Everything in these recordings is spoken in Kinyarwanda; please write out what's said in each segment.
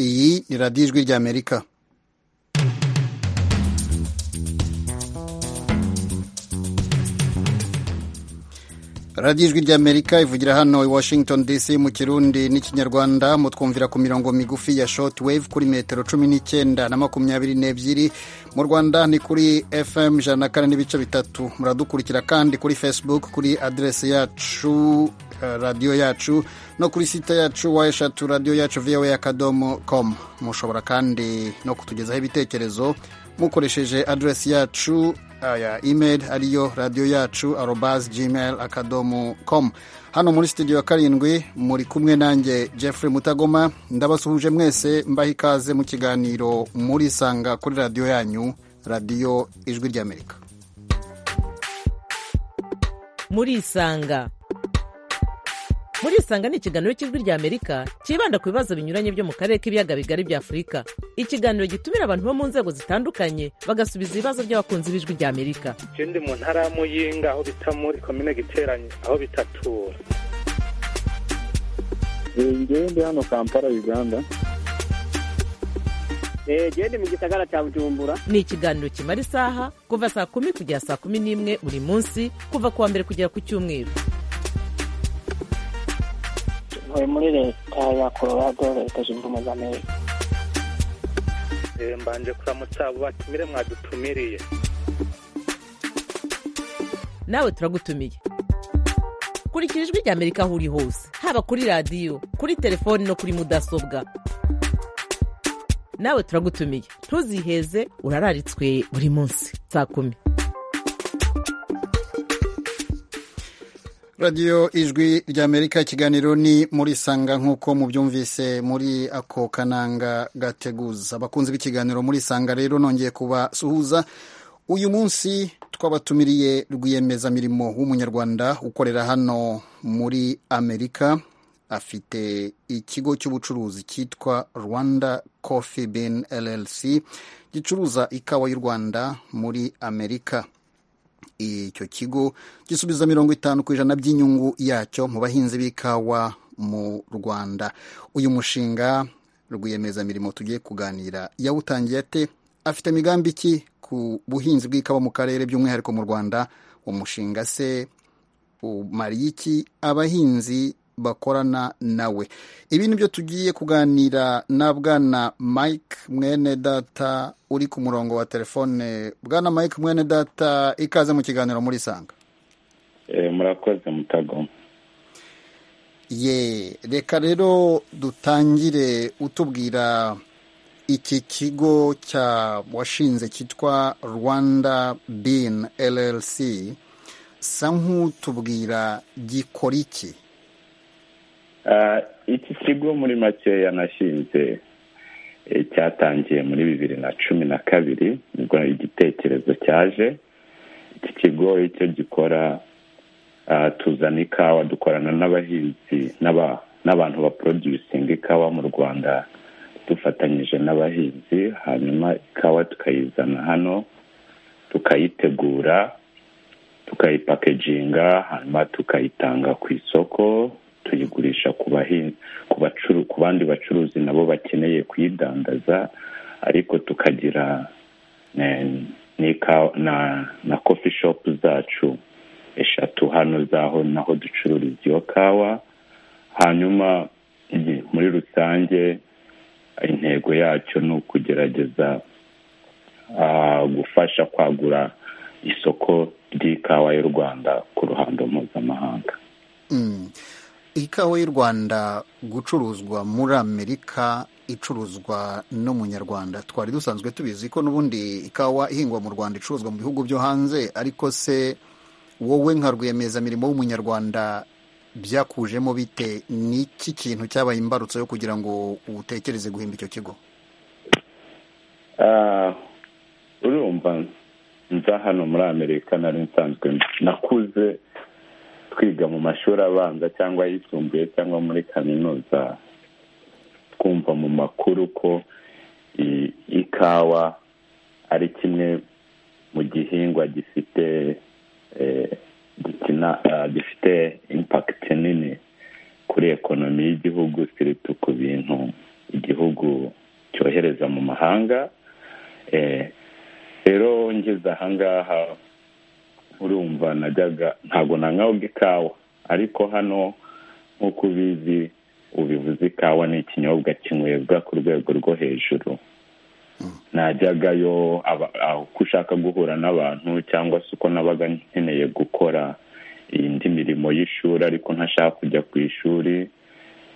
iyi ni radiyo ijwi ry'amerika radiyo ijwi ry'amerika ivugira hano i washington dc mu kirundi n'ikinyarwanda mutwumvira ku mirongo migufi ya shoti wave kuri metero cumi n'icyenda na makumyabiri n'ebyiri mu rwanda ni kuri fm ijana na kane n'ibice bitatu muradukurikira kandi kuri facebook kuri aderesi yacu radiyo yacu no kuri site yacu wa eshatu radiyo yacu voa akadomo com mushobora kandi no kutugezaho ibitekerezo mukoresheje aderesi yacu ya email ariyo radiyo yacu arobas gmail akadomo com hano muri studio ya karindwi muri kumwe nanjye Jeffrey Mutagoma ndabasuhuje mwese mbaha ikaze mu kiganiro muri sanga kuri radiyo yanyu radiyo ijwi ry'amerika murisanga murisanga ni ikiganiro cy'ijwi ry'amerika cyibanda ku bibazo binyuranye byo mu karere k'ibiyaga bigari bya afurika ikiganiro gitumira abantu bo mu nzego zitandukanye bagasubiza ibibazo by'abakunzi b'ijwi ry'amerika icyo ndi mu ntara ya muyinga aho bita muri komine giteranye aho bitatura ngewe ndi hano kampala uganda genda mu gisagara cya bujumbura ni ikiganiro kimara isaha kuva saa kumi kugera saa kumi n'imwe buri munsi kuva ku wa mbere kugera ku cyumweru ntuye muri leta ya colorado leta zunze ubumwe za amerika mbanje kuramutsa abo batumire mwadutumiriye nawe turagutumiye kurikira ijwi ry'amerika aho uri hose haba kuri radiyo kuri telefoni no kuri mudasobwa nawe turagutumiye ntuziheze urararitswe buri munsi saa kumi radiyo ijwi ry'amerika ikiganiro ni muri sanga nk'uko mubyumvise muri ako kananga gateguza abakunzi b'ikiganiro muri sanga rero nongeye kubasuhuza uyu munsi twabatumiriye rwiyemezamirimo w'umunyarwanda ukorera hano muri amerika afite ikigo cy'ubucuruzi cyitwa rwanda coffee bin llc gicuruza ikawa y'u rwanda muri amerika icyo kigo gisubiza mirongo itanu ku ijana by'inyungu yacyo mu bahinzi b'ikawa mu rwanda uyu mushinga rwiyemezamirimo tugiye kuganira yawutangiye ate afite imigambi ki ku buhinzi bw'ikawa mu karere by'umwihariko mu rwanda umushinga se umariye iki abahinzi bakorana nawe ibi ni byo tugiye kuganira na bwana mike mwene data uri ku murongo wa telefone bwana mike mwene data ikaze mu kiganiro muri sanga murakoze mutagoma ye reka rero dutangire utubwira iki kigo cya washinze cyitwa rwanda bin llc sa nk'utubwira gikora iki iki kigo muri makeya nashinze cyatangiye muri bibiri na cumi na kabiri nibwo igitekerezo cyaje iki kigo icyo gikora tuzana ikawa dukorana n'abahinzi n'abantu baprodusinga ikawa mu rwanda dufatanyije n'abahinzi hanyuma ikawa tukayizana hano tukayitegura tukayipakeginga hanyuma tukayitanga ku isoko tuyigurisha ku ku bandi bacuruzi nabo bakeneye kuyidandaza ariko tukagira na kofi shopu zacu eshatu hano zaho naho ducururiza iyo kawa hanyuma muri rusange intego yacyo ni ukugerageza gufasha kwagura isoko ry'ikawa y'u rwanda ku ruhando mpuzamahanga ikawa y'u rwanda gucuruzwa muri amerika icuruzwa n'umunyarwanda twari dusanzwe tubizi ko n'ubundi ikawa ihingwa mu rwanda icuruzwa mu bihugu byo hanze ariko se wowe nka rwiyemezamirimo w'umunyarwanda byakujemo bite n'iki kintu cyabaye imbarutso yo kugira ngo utekereze guhimba icyo kigo urumva nza hano muri amerika nari nsanzwe nakuze twiga mu mashuri abanza cyangwa ayisumbuye cyangwa muri kaminuza twumva mu makuru ko ikawa ari kimwe mu gihingwa gifite gifite impakiti nini kuri ekonomi y'igihugu siritu ku bintu igihugu mu mahanga rero ngeze ahangaha urumva najyaga ntabwo nanywabwa ikawa ariko hano nk'uko ubizi ubivuze ikawa ni ikinyobwa kinywebwa ku rwego rwo hejuru najyagayo uko ushaka guhura n'abantu cyangwa se uko nabaga nkeneye gukora indi mirimo y'ishuri ariko ntashaka kujya ku ishuri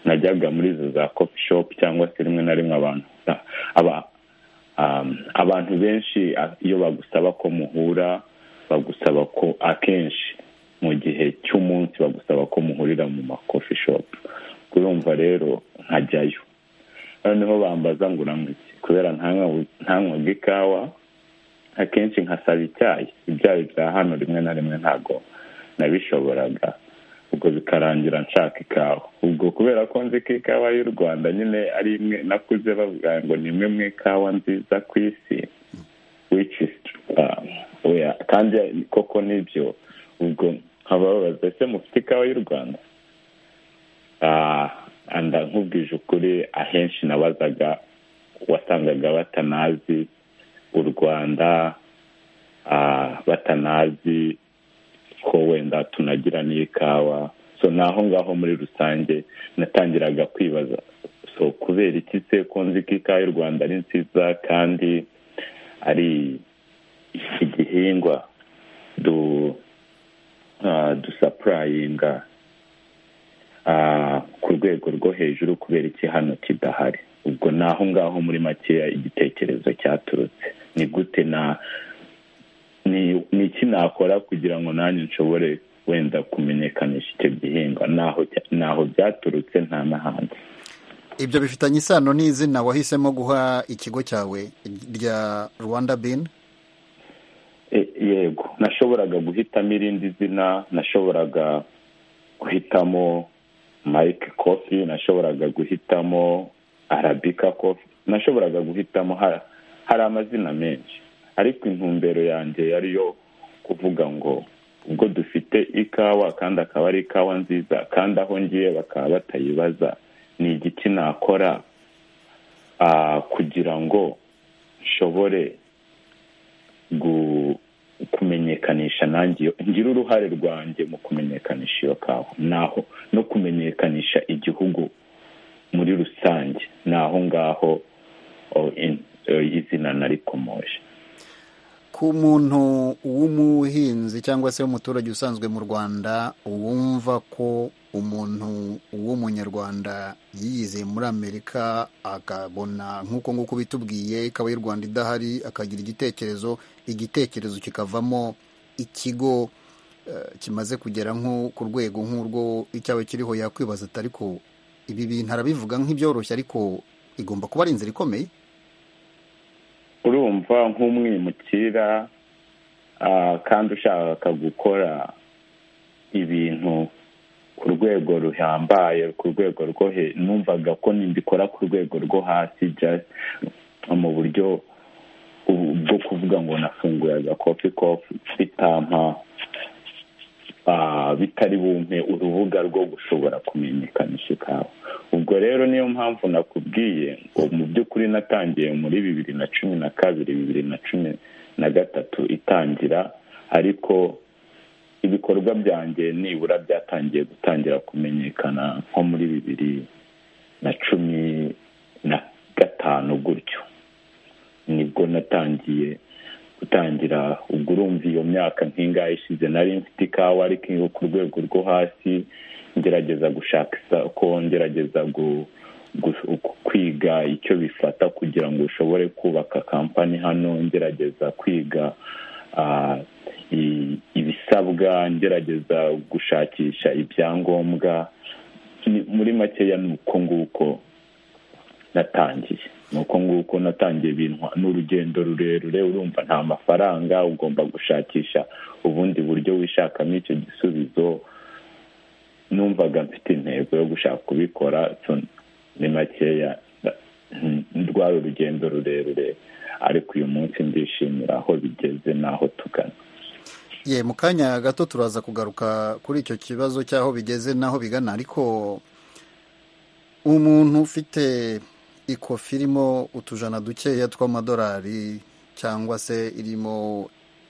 najyaga muri izo za kopi shopu cyangwa se rimwe na rimwe abantu abantu benshi iyo bagusaba ko muhura bagusaba ko akenshi mu gihe cy'umunsi bagusaba ko muhurira mu makofi shopu urumva rero nkajyayo noneho bambaza ngo uramutse kubera ntanywaga ikawa akenshi nkasaba icyayi ibyayi bya hano rimwe na rimwe ntabwo nabishoboraga ubwo bikarangira nshaka ikawa ubwo kubera ko nzi ko ikawa y'u rwanda nyine ari imwe nakuze bavuga ngo ni imwe mu ikawa nziza ku isi kandi koko nibyo ubwo nkababaza ese mufite ikawa y'u rwanda anda nkubwije ukuri ahenshi nabazaga wasangaga batanazi u rwanda batanazi ko wenda tunagira n'ikawa so naho ngaho muri rusange natangiraga kwibaza so kubera iki se ko nzi ko ikawa y'u rwanda ari nziza kandi ari igihingwa du dusapurayinga ku rwego rwo hejuru kubera iki hano kidahari ubwo naho ngaho muri makeya igitekerezo cyaturutse ni gute na ni iki nakora kugira ngo nanjye nshobore wenda kumenyekanisha icyo gihingwa ntaho byaturutse nta n'ahandi ibyo bifitanye isano n'izina wahisemo guha ikigo cyawe rya rwanda bin yego nashoboraga guhitamo irindi zina nashoboraga guhitamo mike kofi nashoboraga guhitamo arabika kofi nashoboraga guhitamo hari amazina menshi ariko intumbero yanjye yariyo kuvuga ngo ubwo dufite ikawa kandi akaba ari ikawa nziza kandi aho ngiye bakaba batayibaza ni igiki nakora kugira ngo nshobore kumenyekanisha nanjye ngira uruhare rwanjye mu kumenyekanisha iyo kawa naho no kumenyekanisha igihugu muri rusange ni aho ngaho izina narikomoje ku muntu w'umuhinzi cyangwa se w'umuturage usanzwe mu rwanda wumva ko umuntu w'umunyarwanda yiyize muri amerika akabona nk'uko nguko bitubwiye ikaba y'u rwanda idahari akagira igitekerezo igitekerezo kikavamo ikigo kimaze kugera nko ku rwego nk'urwo icyaba kiriho yakwibaza atari ko ibi bintu arabivuga nk'ibyoroshye ariko igomba kuba ari inzira ikomeye urumva nk'umwimukira kandi ushaka gukora ibintu ku rwego ruhambaye ku rwego rwo hejuru numvaga ko nibikora ku rwego rwo hasi mu buryo bwo kuvuga ngo nafunguye agakofi kofi bitampa bitari bumpe urubuga rwo gushobora kumenyekanisha ikawa ubwo rero niyo mpamvu nakubwiye ngo mu by'ukuri natangiye muri bibiri na cumi na kabiri bibiri na cumi na gatatu itangira ariko ibikorwa byanjye nibura byatangiye gutangira kumenyekana nko muri bibiri na cumi na gatanu gutyo nibwo natangiye gutangira ubwo urumva iyo myaka nk'ingahe ishize nari mfite ikawa ariko iyo ku rwego rwo hasi ngerageza gushaka isoko ngerageza kwiga icyo bifata kugira ngo ushobore kubaka kampani hano ngerageza kwiga ibisabwa ngerageza gushakisha ibyangombwa muri makeya ni uko nguko natangiye ni uko nguko natangiye ibintu n'urugendo rurerure urumva nta mafaranga ugomba gushakisha ubundi buryo wishakamo icyo gisubizo numvaga mfite intego yo gushaka kubikora ni makeya rwari urugendo rurerure ariko uyu munsi ndishimira aho bigeze n'aho tugana ye mu kanya gato turaza kugaruka kuri icyo kibazo cy'aho bigeze n'aho bigana ariko umuntu ufite ikofi irimo utujana dukeya tw'amadolari cyangwa se irimo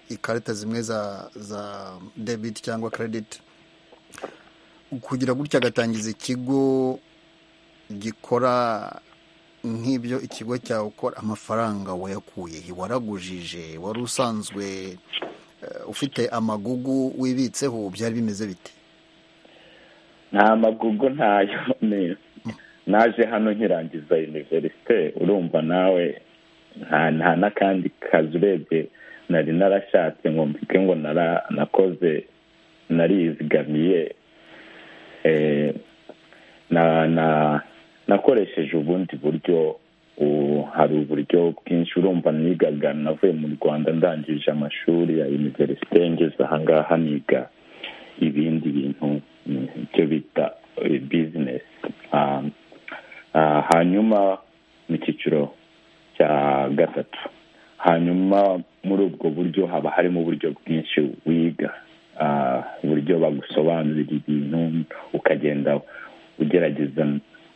ikarita zimwe za za debit cyangwa credit kugira gutya agatangiza ikigo gikora nk'ibyo ikigo cyawe ukora amafaranga wayakuye he? waragujije wari usanzwe eh, ufite amagugu wibitseho byari bimeze bite nta magugu ntayo ni naje hano nkirangiza univerisite urumva nawe nta nta n'akandi kazi urebye nari narashatse ngo mpike ngo nara- nakoze narizigamiye eh, na na nakoresheje ubundi buryo ubu hari uburyo bwinshi urumva nigaga navuye mu rwanda ndangije amashuri ya univerisite ngeze ahangaha niga ibindi bintu mm, ibyo bita eh, business Um, ah, hanyuma mu cyiciro cya gatatu hanyuma muri ubwo buryo haba harimo uburyo bwinshi wiga Ah, uburyo bagusobanurira ibintu ukagenda ugerageza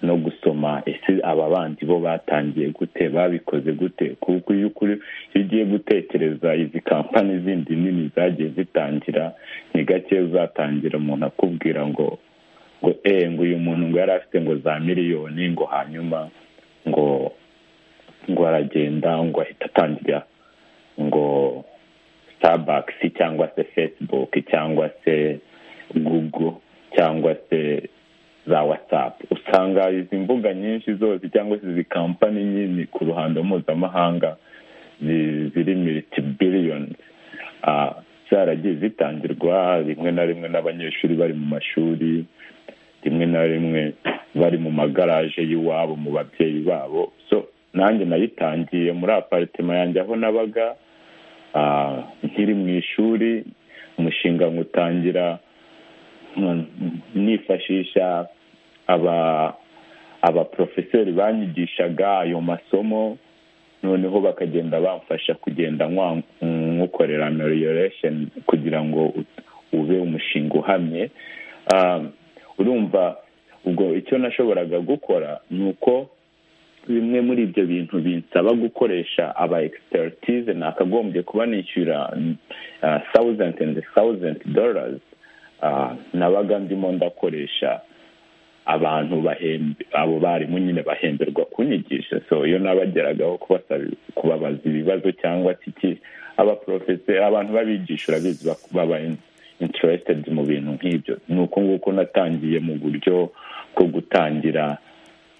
no gusoma ese aba bandi bo batangiye gute babikoze gute kuko iyo ukuri iyo ugiye gutekereza izi kampani zindi nini zagiye zitangira ni gake uzatangira umuntu akubwira ngo ngo eh ngo uyu muntu ngo yari afite ngo za miliyoni ngo hanyuma ngo ngo aragenda ngo ahita atangira ngo starbucks cyangwa se facebook cyangwa se google cyangwa se za whatsapp usanga izi mbuga nyinshi zose cyangwa se izi kampani nyinshi ku ruhando mpuzamahanga zi- ziri militi biliyoni zaragiye zitangirwa rimwe na rimwe n'abanyeshuri bari mu mashuri rimwe na rimwe bari mu magaraje y'iwabo mu babyeyi babo so nanjye nayitangiye muri aparitema yanjye aho nabaga ah, nkiri mu ishuri umushinga ngutangira mm, nifashisha aba abaprofeseri banyigishaga ayo masomo noneho bakagenda bamfasha kugenda nkwa- nywukorera amelioration kugira ngo ut- ube umushinga uhamye Ah, urumva ubwo icyo nashoboraga gukora ni uko bimwe muri ibyo bintu binsaba gukoresha aba expertise nakagombye kuba nishyura thousand and thousand dollars nabaga ndimo ndakoresha abantu bahembe abo barimu nyine bahemberwa kunyigisha so iyo nabageragaho kubasaba kubabaza ibibazo cyangwa se iki abaprofeseri abantu babigisha urabizi bak- baba in- interested mu bintu nk'ibyo ni uko nguko natangiye mu buryo bwo gutangira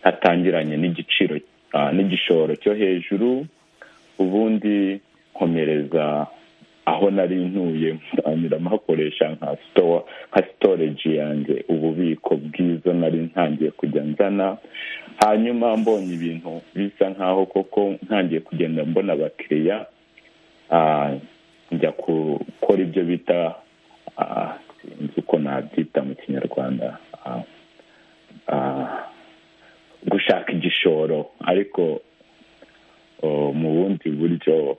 hatangiranye n'igiciro ah, n'igishoro cyo hejuru ubundi nkomereza aho nari ntuye ntangira mpakoresha nka store nka storage yanjye ububiko bwiza nari ntangiye kujya nzana hanyuma mbonye ibintu bisa nkaho koko ntangiye kugenda mbona abakiriya ah, njya gukora ibyo bita ah, sinzi uko nabyita mu kinyarwanda ah, ah, gushaka igishoro ariko oh, mu bundi buryo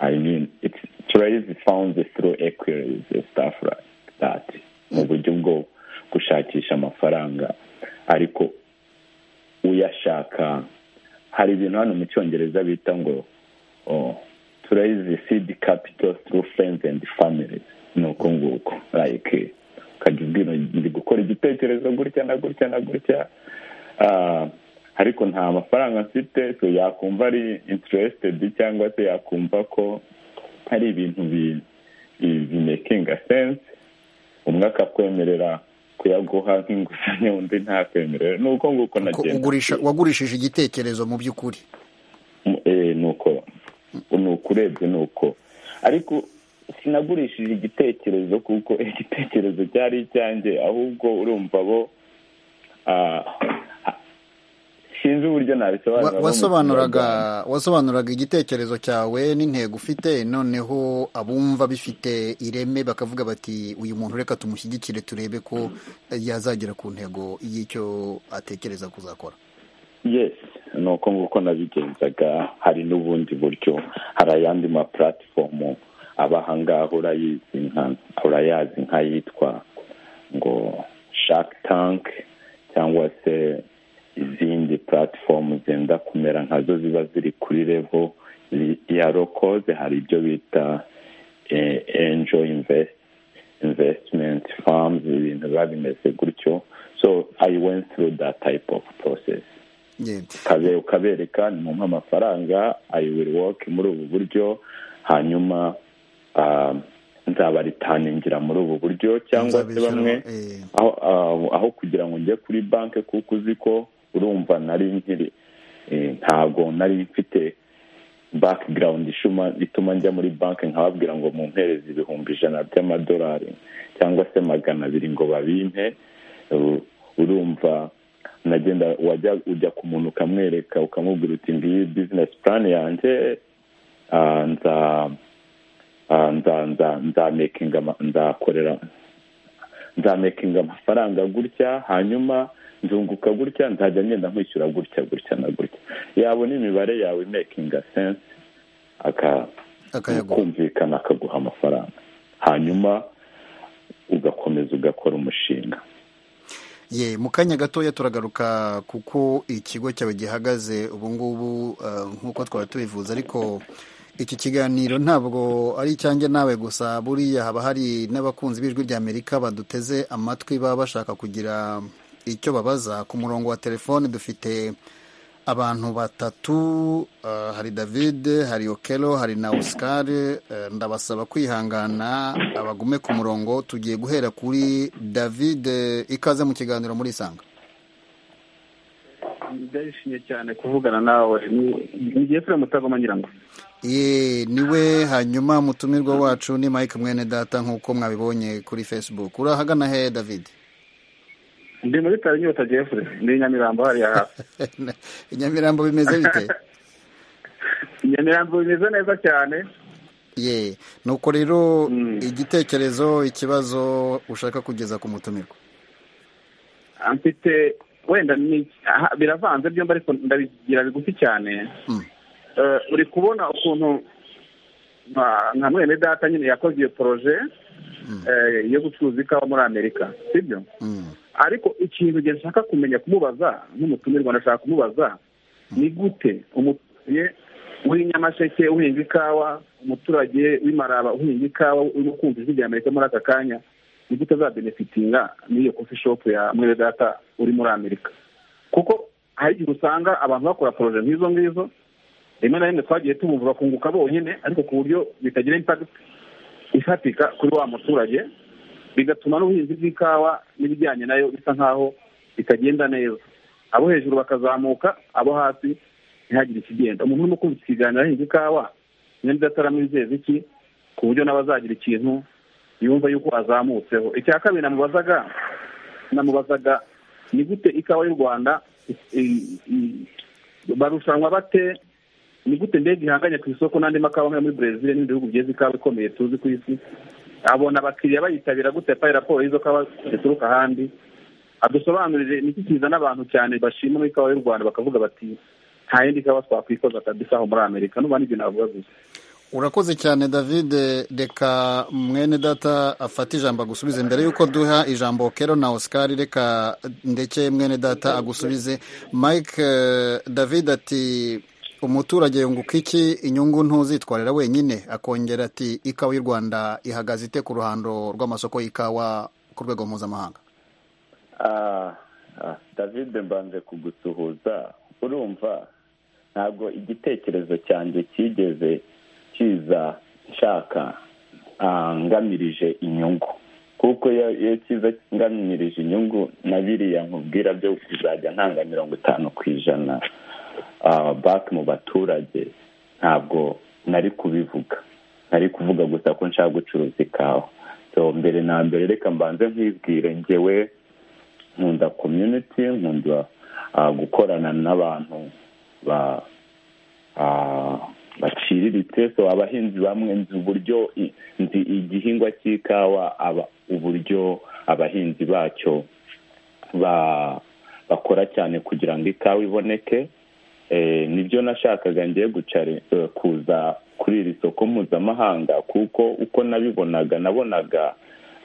I mean, it's trade is found through equities and stuff like that. Mu buryo bwo gushakisha amafaranga ariko uyashaka hari ibintu hano mu cyongereza bita ngo oh, to raise the seed capital through friends and families ni uko nguko like ukajya ubwira ndi gukora igitekerezo gutya na gutya na gutya Ah, ariko nta mafaranga mfite so yakumva ari interested cyangwa se yakumva ko hari ibintu bi- bi- bimekinga sense umwe akakwemerera kuyaguha nk'inguzanyo undi ntakwemerera ni uko nguko ko nagenda ugurisha wagurishije igitekerezo mu by'ukuri Eh, ni uko ni uko urebye ni uko ariko sinagurishije igitekerezo kuko igitekerezo cyari icyanjye ahubwo urumva bo ah, ah, sinzi uburyo Wa- nabisobanura bo mu wasobanuraga Kinyarwanda. wasobanuraga igitekerezo cyawe n'intego ufite noneho abumva bifite ireme bakavuga bati uyu muntu reka tumushyigikire turebe ko yazagera ku ntego y'icyo atekereza kuzakora yes ni uko nguko nabigenzaga hari n'ubundi buryo hari ayandi ma platform aba ahangaha urayizi nka urayazi nk'ayitwa ngo shark tank cyangwa se izindi puratifomu zenda kumera nkazo ziba ziri kuri revo ya rokoze hari ibyo bita enjo invesitimenti famuzi ibintu biba bimeze gutyo so i went through that type of process Yeah. ukabe- ukabereka nimumuhe amafaranga i will work muri ubu buryo hanyuma ah, nzabaritaningira muri ubu buryo cyangwa se Nzabishyura- bamwe eh, aho aho- aho kugira ngo njye kuri banki kuko uzi ko urumva nari nkiri eh, ntabwo nari mfite background ishuma ituma njya muri banki nkababwira ngo mumpereze ibihumbi ijana by'amadolari cyangwa se magana abiri ngo babimpe u- urumva nagenda wajya ujya ku muntu ukamwereka ukamubwira uti ngiyi bizinesi plan yanjye ah, nza ah, nza- nza- nzamekinga ama- nzakorera nzamekinga amafaranga gutya hanyuma nzunguka gutya nzajya ngenda nkwishyura gutya gutya na gutya yabona imibare yawe imekinga sense aka akayaguha kumvikana akaguha amafaranga hanyuma ugakomeza ugakora umushinga ye mu kanya gatoya turagaruka kuko ikigo cyawe gihagaze ubu ngubu eh, nk'uko twaba tubivuze ariko iki kiganiro ntabwo ari icyanjye nawe gusa buriya haba hari n'abakunzi b'ijwi ry'amerika baduteze amatwi baba bashaka kugira icyo babaza ku murongo wa telefone dufite abantu batatu eh, hari david hari okelo hari na oscar eh, ndabasaba kwihangana abagume ku murongo tugiye guhera kuri david eh, ikaze mu kiganiro muri isanga ndishimye cyane kuvugana nawe Ni- ni jefure mutagoma nyirango ye niwe hanyuma mutumirwa wacu ni mike mwene data nk'uko mwabibonye kuri facebook urahagana he david ndi muri tari inyota jefure ndi i nyamirambo hariya hafi inyamirambo bimeze bite nyamirambo bimeze neza cyane ye nuko rero Mm. igitekerezo ikibazo ushaka kugeza ku mutumirwa mfite wenda ni aha, biravanze byombi ariko ndabigira bigufi cyane Mm. Eh, uri kubona ukuntu nka- nka mwene data nyine yakoze iyo poroje eh, yo gucuruza ikawa muri amerika sibyo Mm. ariko ikintu njye nshaka kumenya kumubaza nk'umutumirwa ndashaka kumubaza ni gute umuturage w'inyamasheke uhinga ikawa umuturage w'imaraba uhinga ikawa urimo kumva ijwi rya amerika muri aka kanya ni gute azabenefitinga n'iyo kofi shopu ya mwene data uri muri amerika kuko hari igihe usanga abantu bakora poroje nk'izo ngizo rimwe na rimwe twagiye tubumva bakunguka bonyine ariko ku buryo bitagira impakiti ifatika kuri wa muturage bigatuma n'ubuhinzi bw'ikawa n'ibijyanye nayo bisa nk'aho bitagenda neza abo hejuru bakazamuka abo hasi ntihagire ikigenda umuntu urimo kumva iki kiganiro ahinga ikawa nimba ataramwizeza iki ku buryo nawe azagira ikintu yumva yuko azamutseho icya kabiri namubazaga namubazaga ni gute ikawa y'u rwanda i- i- barushanwa bate ni gute ndege ihanganye ku isoko n'andi makawa nk'ayo muri brezil n'ibindi bihugu bigeze ikawa ikomeye tuzi ku isi abona abakiriya bayitabira gute atari raporo y'izo kawa zituruka ahandi adusobanurire ni iki kizana abantu cyane bashima muri ikawa y'u rwanda bakavuga bati nta yindi kawa twakwikoza kabisa aho muri amerika n'ubu nibyo navuga gusa urakoze cyane david reka mwene data afate ijambo agusubize mbere y'uko duha ijambo kero na oscar reka ndekeye mwene data agusubize mike eh, david ati umuturage yunguka iki inyungu ntuzitwarira wenyine akongera ati ikawa y'u rwanda ihagaze ite ku ruhando rw'amasoko y'ikawa ku rwego mpuzamahanga Ah, ah, david mbanze kugusuhuza urumva ntabwo igitekerezo cyanjye cyigeze kiza nshaka ah, ngamirije inyungu kuko iyo iyo kiza ngamirije inyungu na biriya nkubwira byo kuzajya ntanga mirongo itanu ku ijana ah, back mu baturage ntabwo nari kubivuga nari kuvuga gusa ko nshaka gucuruza ikawa so mbere na mbere reka mbanze nkibwire ngewe nkunda community nkunda ah, gukorana n'abantu ba ah, baciriritse so abahinzi bamwe nzi uburyo i- nzi igihingwa cy'ikawa aba uburyo abahinzi bacyo ba bakora cyane kugira ngo ikawa iboneke Eh, nibyo nashakaga ngiye gucari eh, kuza kuri iri soko mpuzamahanga kuko uko nabibonaga nabonaga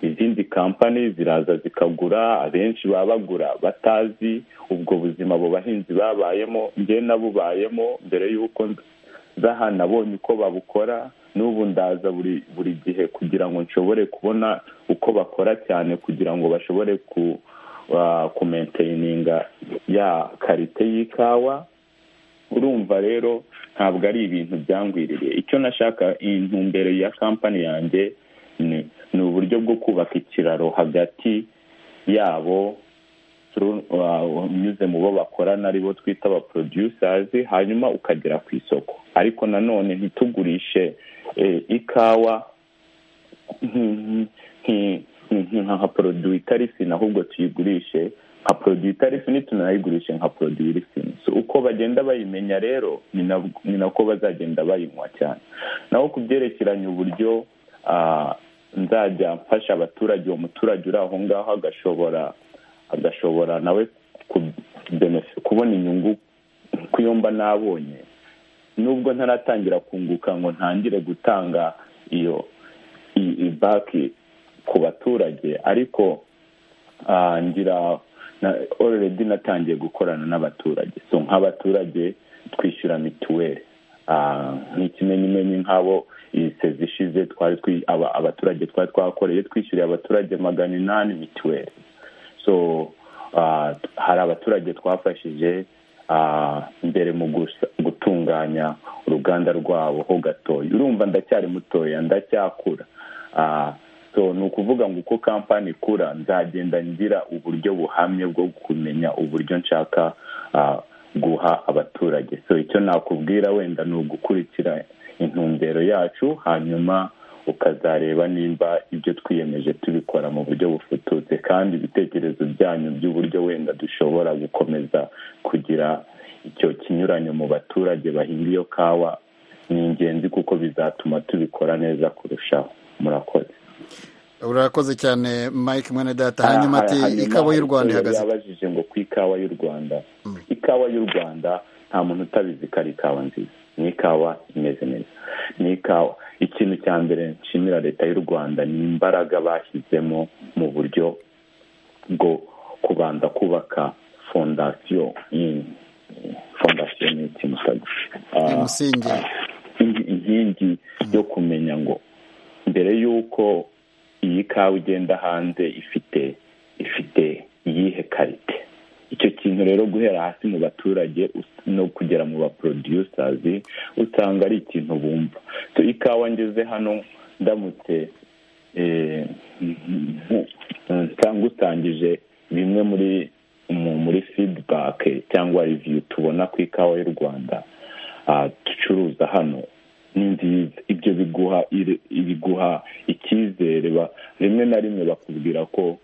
izindi kampani ziraza zikagura abenshi baba bagura batazi ubwo buzima abo bahinzi babayemo njye nabubayemo mbere y'uko nza hano nabonye uko babukora n'ubu ndaza buri buri gihe kugira ngo nshobore kubona uko bakora cyane kugira ngo bashobore ku kumenteyininga ya karite y'ikawa urumva rero ntabwo ari ibintu byangwiriye icyo nashaka intumbero ya kampani yanjye ni uburyo bwo kubaka ikiraro hagati yabo unyuze mu bo bakorana aribo twita aba porodusazi hanyuma ukagera ku isoko ariko nanone ntitugurishe ikawa nka poroduwi itari fini ahubwo tuyigurishe nka poroduwi itari fini tunayigurishe nka poroduwi iri fini uko bagenda bayimenya rero ni nako bazagenda bayinywa cyane naho ku byerekeranye uburyo nzajya mfasha abaturage uwo muturage uri aho ngaho agashobora agashobora nawe kubona inyungu ku yo mba nabonye nubwo ntaratangira kunguka ngo ntangire gutanga iyo baki ku baturage ariko ngira oreredi natangiye gukorana n'abaturage so nk'abaturage twishyura mituweli nk'ikimenyimenyi nk'abo iyi sezi ishize abaturage twari twakoreye twishyuriye abaturage magana inani mituweli so hari abaturage twafashije mbere mu gutunganya uruganda rwabo ho gatoya urumva ndacyari mutoya ndacyakura so ni ukuvuga ngo uko kampani ikura nzagenda ngira uburyo buhamye bwo kumenya uburyo nshaka guha abaturage so icyo nakubwira wenda ni ugukurikira intumbero yacu hanyuma ukazareba nimba ibyo twiyemeje tubikora mu buryo bufututse kandi ibitekerezo byanyu by'uburyo wenda dushobora gukomeza kugira icyo kinyuranyo mu baturage bahinga iyo kawa ni ingenzi kuko bizatuma tubikora neza kurushaho murakoze urakoze cyane mike mwene data hanyuma ati ikawa y'u rwanda ihagaze yabajije ngo ku ikawa y'u rwanda ikawa y'u rwanda nta muntu utabizi ko ari ikawa nziza ni ikawa imeze neza ni ikawa ikintu cya mbere nshimira leta y'u rwanda ni imbaraga bashyizemo mu buryo bwo kubanza kubaka fondasiyo fondasiyo ni ikintu umusingi inkingi yo kumenya ngo mbere y'uko iyi kawa ugenda hanze ifite ifite iyihe karite icyo kintu rero guhera hasi mu baturage no kugera mu baporodusazi usanga ari ikintu bumva ikawa ngeze hano ndamutse ngutangije bimwe muri muri fidibake cyangwa riviyu tubona ku ikawa y'u rwanda ducuruza hano ni nziza ibyo biguha biguha icyizere rimwe na rimwe bakubwira ko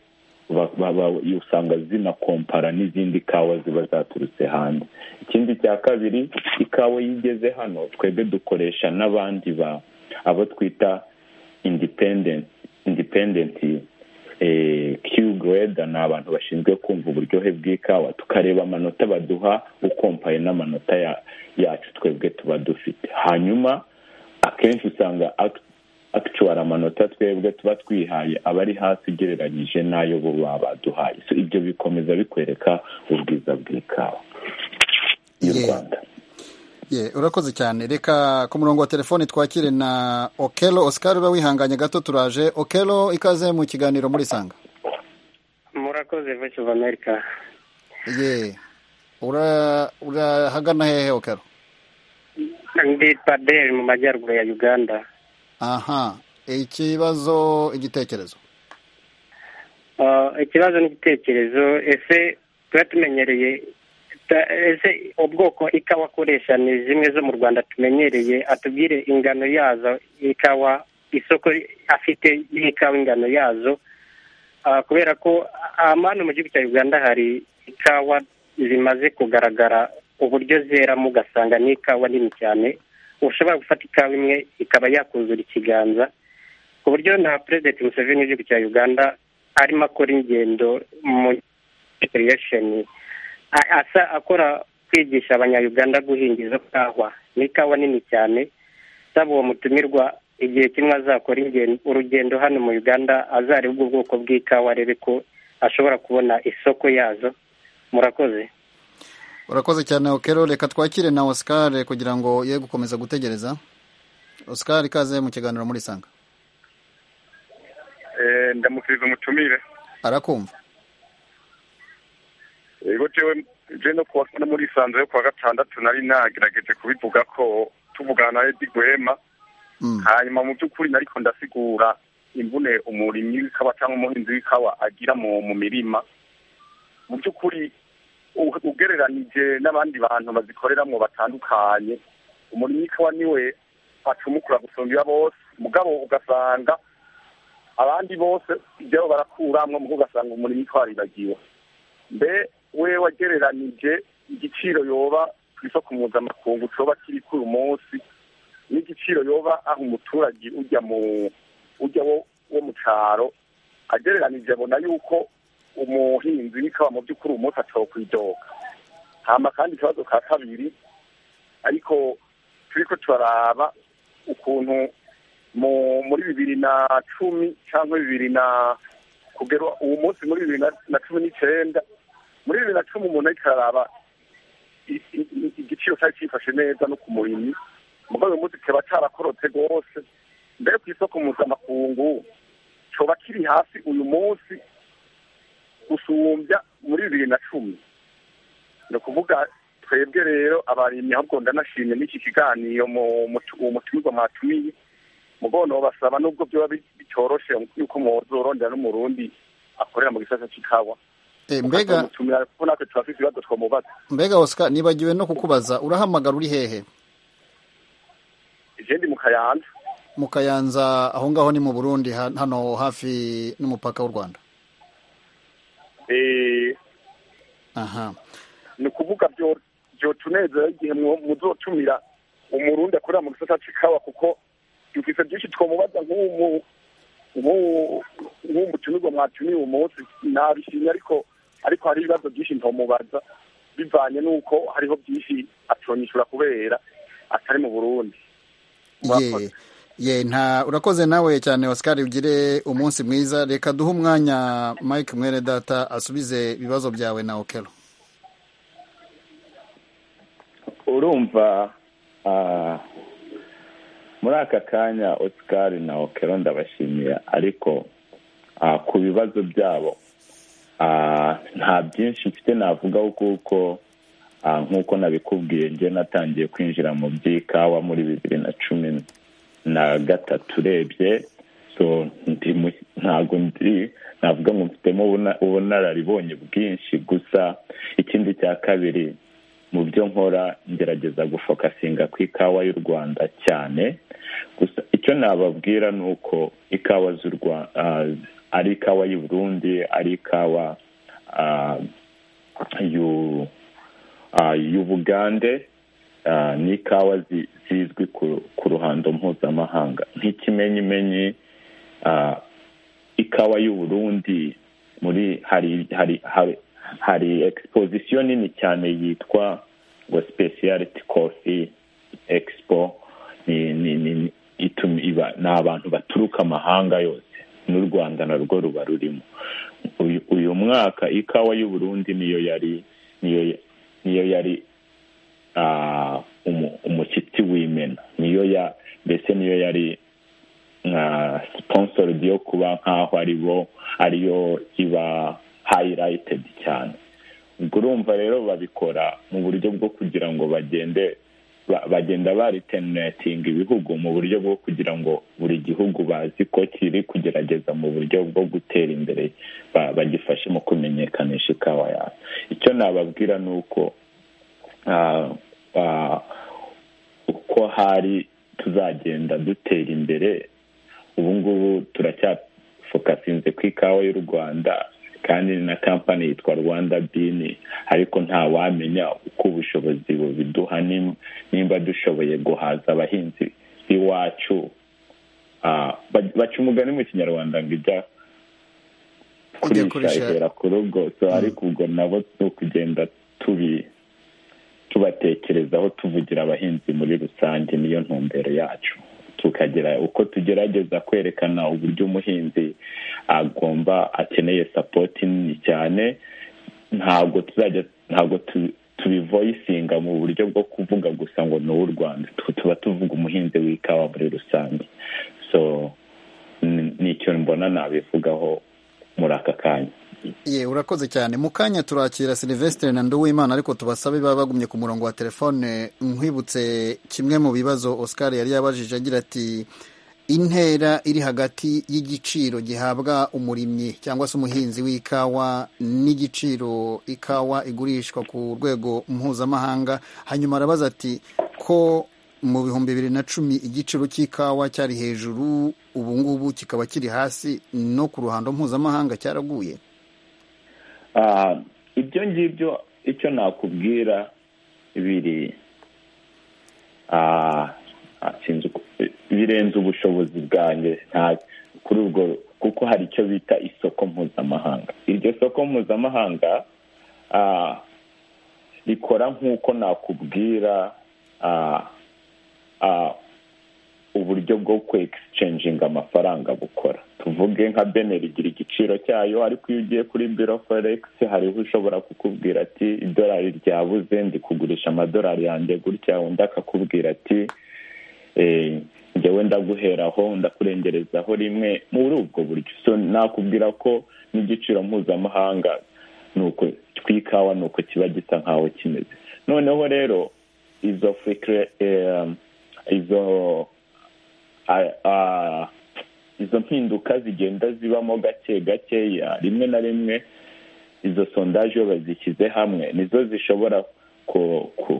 usanga zinakompara n'izindi kawa ziba zaturutse hanze ikindi cya kabiri ikawa iyo igeze hano twebwe dukoresha n'abandi ba abo twita indipendenti kiwugureda ni abantu bashinzwe kumva uburyohe bw'ikawa tukareba amanota baduha ukompaye n'amanota yacu twebwe tuba dufite hanyuma akenshi usanga akituwari amanota twebwe tuba twihaye aba ari hasi ugereranyije n'ayo bo baba baduhaye ibyo bikomeza bikwereka ubwiza bw'ikawa y'u rwanda urakoze cyane reka ku murongo wa telefoni twakire na okelo Oscar uba wihanganye gato turaje okelo ikaze mu kiganiro muri sanga murakoze voice of america ye urahagana hehe okelo ndi paderi mu majyaruguru ya uganda aha ikibazo igitekerezo ikibazo n'igitekerezo ese tuba tumenyereye ese ubwoko ikawa akoresha ni zimwe zo mu rwanda tumenyereye atubwire ingano yazo ikawa isoko afite y'ikawa ingano yazo kubera ko ahantu mu gihugu cya uganda hari ikawa zimaze kugaragara uburyo zeramo ugasanga ni ikawa nini cyane ushobora gufata ikawa imwe ikaba yakuzura ikiganza ku buryo na perezida Museveni w'igihugu cya uganda arimo akora ingendo muri asa akora kwigisha abanyayuganda guhinga izo kawa ni ikawa nini cyane saba uwo mutumirwa igihe kimwe azakora ingendo- urugendo hano mu uganda azareba ubwoko bw'ikawa arebe ko ashobora kubona isoko yazo murakoze urakoze cyane okero reka twakire na oscar kugira ngo ye gukomeza gutegereza oscar ikaze mu kiganiro muri sanga ndamukiriza umutumire arakumva yego jewe je no kuwa no muri sanze yo kuwa gatandatu nari nagerageje kubivuga ko tuvugana na Eddy Rwema Mm. hanyuma mu by'ukuri nariko ndasigura imvune umurimyi w'ikawa cyangwa umuhinzi w'ikawa agira mu mu mirima mu by'ukuri u- ugereranije n'abandi bantu bazikoreramo batandukanye umurimyi w'ikawa niwe acumukura gusumba iya bose mugabo ugasanga abandi bose ibyo barakuramwo mu ugasanga umurimyi twaribagiwe mbe we wagereranije igiciro yoba ku isoko mpuzamakungu coba kiri kuri uyu munsi n'igiciro yoba aho umuturage ujya mu ujya wo, wo mu caro agereranije abona yuko umuhinzi w'ikawa mu by'ukuri uyu munsi atokwidoga hama kandi ikibazo ka kabiri ariko turiko turaraba ukuntu mu muri bibiri na cumi cyangwa bibiri na kugera uwo munsi muri bibiri na- na cumi n'icenda muri bibiri na cumi umuntu ariko araraba i- i- i- igiciro cyari cyifashe neza no ku murimyi mugabo uyu munsi kiba cyarakorotse rwose mbere ku isoko mpuzamakungu coba kiri hasi uyu munsi gusumbya muri bibiri na cumi ni ukuvuga twebwe rero abarimyi ahubwo ndanashimye n'iki kiganiro mu- mu- uwo mutumirwa mwatumiye mugono basaba nubwo byoba bi- bitoroshe yuko muzorondera n'umurundi akorera mu gisata c'ikawa Eh, mbega mutumira kuko natwe turafise ibibazo twomubaza mbega oscar nibagiwe no kukubaza urahamagara uri hehe ije ndi mu kayanza mu kayanza aho ngaho ni mu burundi ha- hano hafi n'umupaka w'u rwanda Eh, aha ni ukuvuga byo byotunezera igihe mu- muzotumira umurundi akorera mu gisata c'ikawa kuko dufise byinshi twomubaza nk'umu nk'uwo nk'uwo mutumirwa mwatumiye uwo munsi nabishimye ariko ariko hari ibibazo byinshi ntomubaza bivanye n'uko hariho byinshi atonyishura kubera atari mu burundi ye ye nta urakoze nawe cyane oscar ugire umunsi mwiza reka duhe umwanya mike mwene data asubize ibibazo byawe na okero urumva ah, muri aka kanya oscar na okero ndabashimiye ariko ah, ku bibazo byabo ah, nta byinshi mfite navugaho kuko ah, nk'uko nabikubwiye njye natangiye kwinjira mu by'ikawa muri bibiri na cumi na gatatu urebye so ndi mu- ntabwo ndi navuga ngo mfitemo ubuna- ubunararibonye bwinshi gusa ikindi cya kabiri mu byo nkora ngerageza gufokasinga ku ikawa y'u rwanda cyane gusa icyo nababwira ni uko ikawa z'u rwanda ari ikawa y'u burundi ari ikawa ah, y'u- ah, y'ubugande ah, n'ikawa zi- zizwi ku- ku ruhando mpuzamahanga nk'ikimenyimenyi ah, ikawa y'u burundi muri hari hari hari hari exposition nini cyane yitwa ngo speciality coffee expo ni ni ni ni- ituma iba ni abantu baturuka amahanga yose n'u rwanda narwo ruba rurimo uyu, uyu mwaka ikawa y'u burundi niyo yari niyo niyo yari ah, umu- umushyitsi w'imena niyo ya mbese niyo yari nka sponsor yo kuba nkaho aribo ariyo iba highlighted cyane ubwo urumva rero babikora mu buryo bwo kugira ngo bagende ba- bagenda baritenetinga ibihugu mu buryo bwo kugira ngo buri gihugu bazi ko kiri kugerageza mu buryo bwo gutera imbere ba- bagifashe mu kumenyekanisha ikawa yawe icyo nababwira ni uko ah, ah, uko hari tuzagenda dutera imbere ubu ngubu turacyafokasinze ku ikawa y'u rwanda kandi ni na kampani yitwa rwanda bini ariko nta wamenya uko ubushobozi bubiduha nim- nimba dushoboye guhaza abahinzi b'iwacu Ah, ba- baca umugani mu kinyarwanda ngo ijya Ijya kurisha kurisha. ihera ku rugo So, ariko ubwo nabo ni ukugenda tubi tubatekerezaho tuvugira abahinzi muri rusange niyo ntumbero yacu tukagera uko tugerageza kwerekana uburyo umuhinzi agomba akeneye sapoti nini cyane ntabwo tuzajya ntabwo tubivoyisinga mu buryo bwo kuvuga gusa ngo ni uw'u rwanda tuba tuvuga umuhinzi w'ikawa muri rusange so ni icyo mbona nabivugaho muri aka kanya ye urakoze cyane mu kanya turakira silivesitire na nduwimana ariko tubasabe baba bagumye ku murongo wa telefone nkwibutse kimwe mu bibazo oscar yari yabajije agira ati intera iri hagati y'igiciro gihabwa umurimyi cyangwa se umuhinzi w'ikawa n'igiciro ikawa igurishwa ku rwego mpuzamahanga hanyuma arabaza ati ko mu bihumbi bibiri na cumi igiciro cy'ikawa cyari hejuru ubu ngubu kikaba kiri hasi no ku ruhando mpuzamahanga cyaraguye ibyo ngibyo icyo nakubwira biri birenze ubushobozi bwanjye kuri ubwo kuko hari icyo bita isoko mpuzamahanga iryo soko mpuzamahanga rikora nk'uko nakubwira uburyo bwo kwegisicayinga amafaranga bukora tuvuge nka beneri igira igiciro cyayo ariko iyo ugiye kuri biro foregisi hariho ushobora kukubwira ati idolari ryabuze ndi kugurisha amadolari yanjye gutya undi akakubwira ati njyewe ndaguheraho ndakurengerezaho rimwe muri ubwo buryo so nakubwira ko n'igiciro mpuzamahanga nuko tw'ikawa ni uko kiba gisa nkaho kimeze noneho rero izo fikire izo izo mpinduka zigenda zibamo gake gakeya rimwe na rimwe izo sondaje iyo bazishyize hamwe nizo zishobora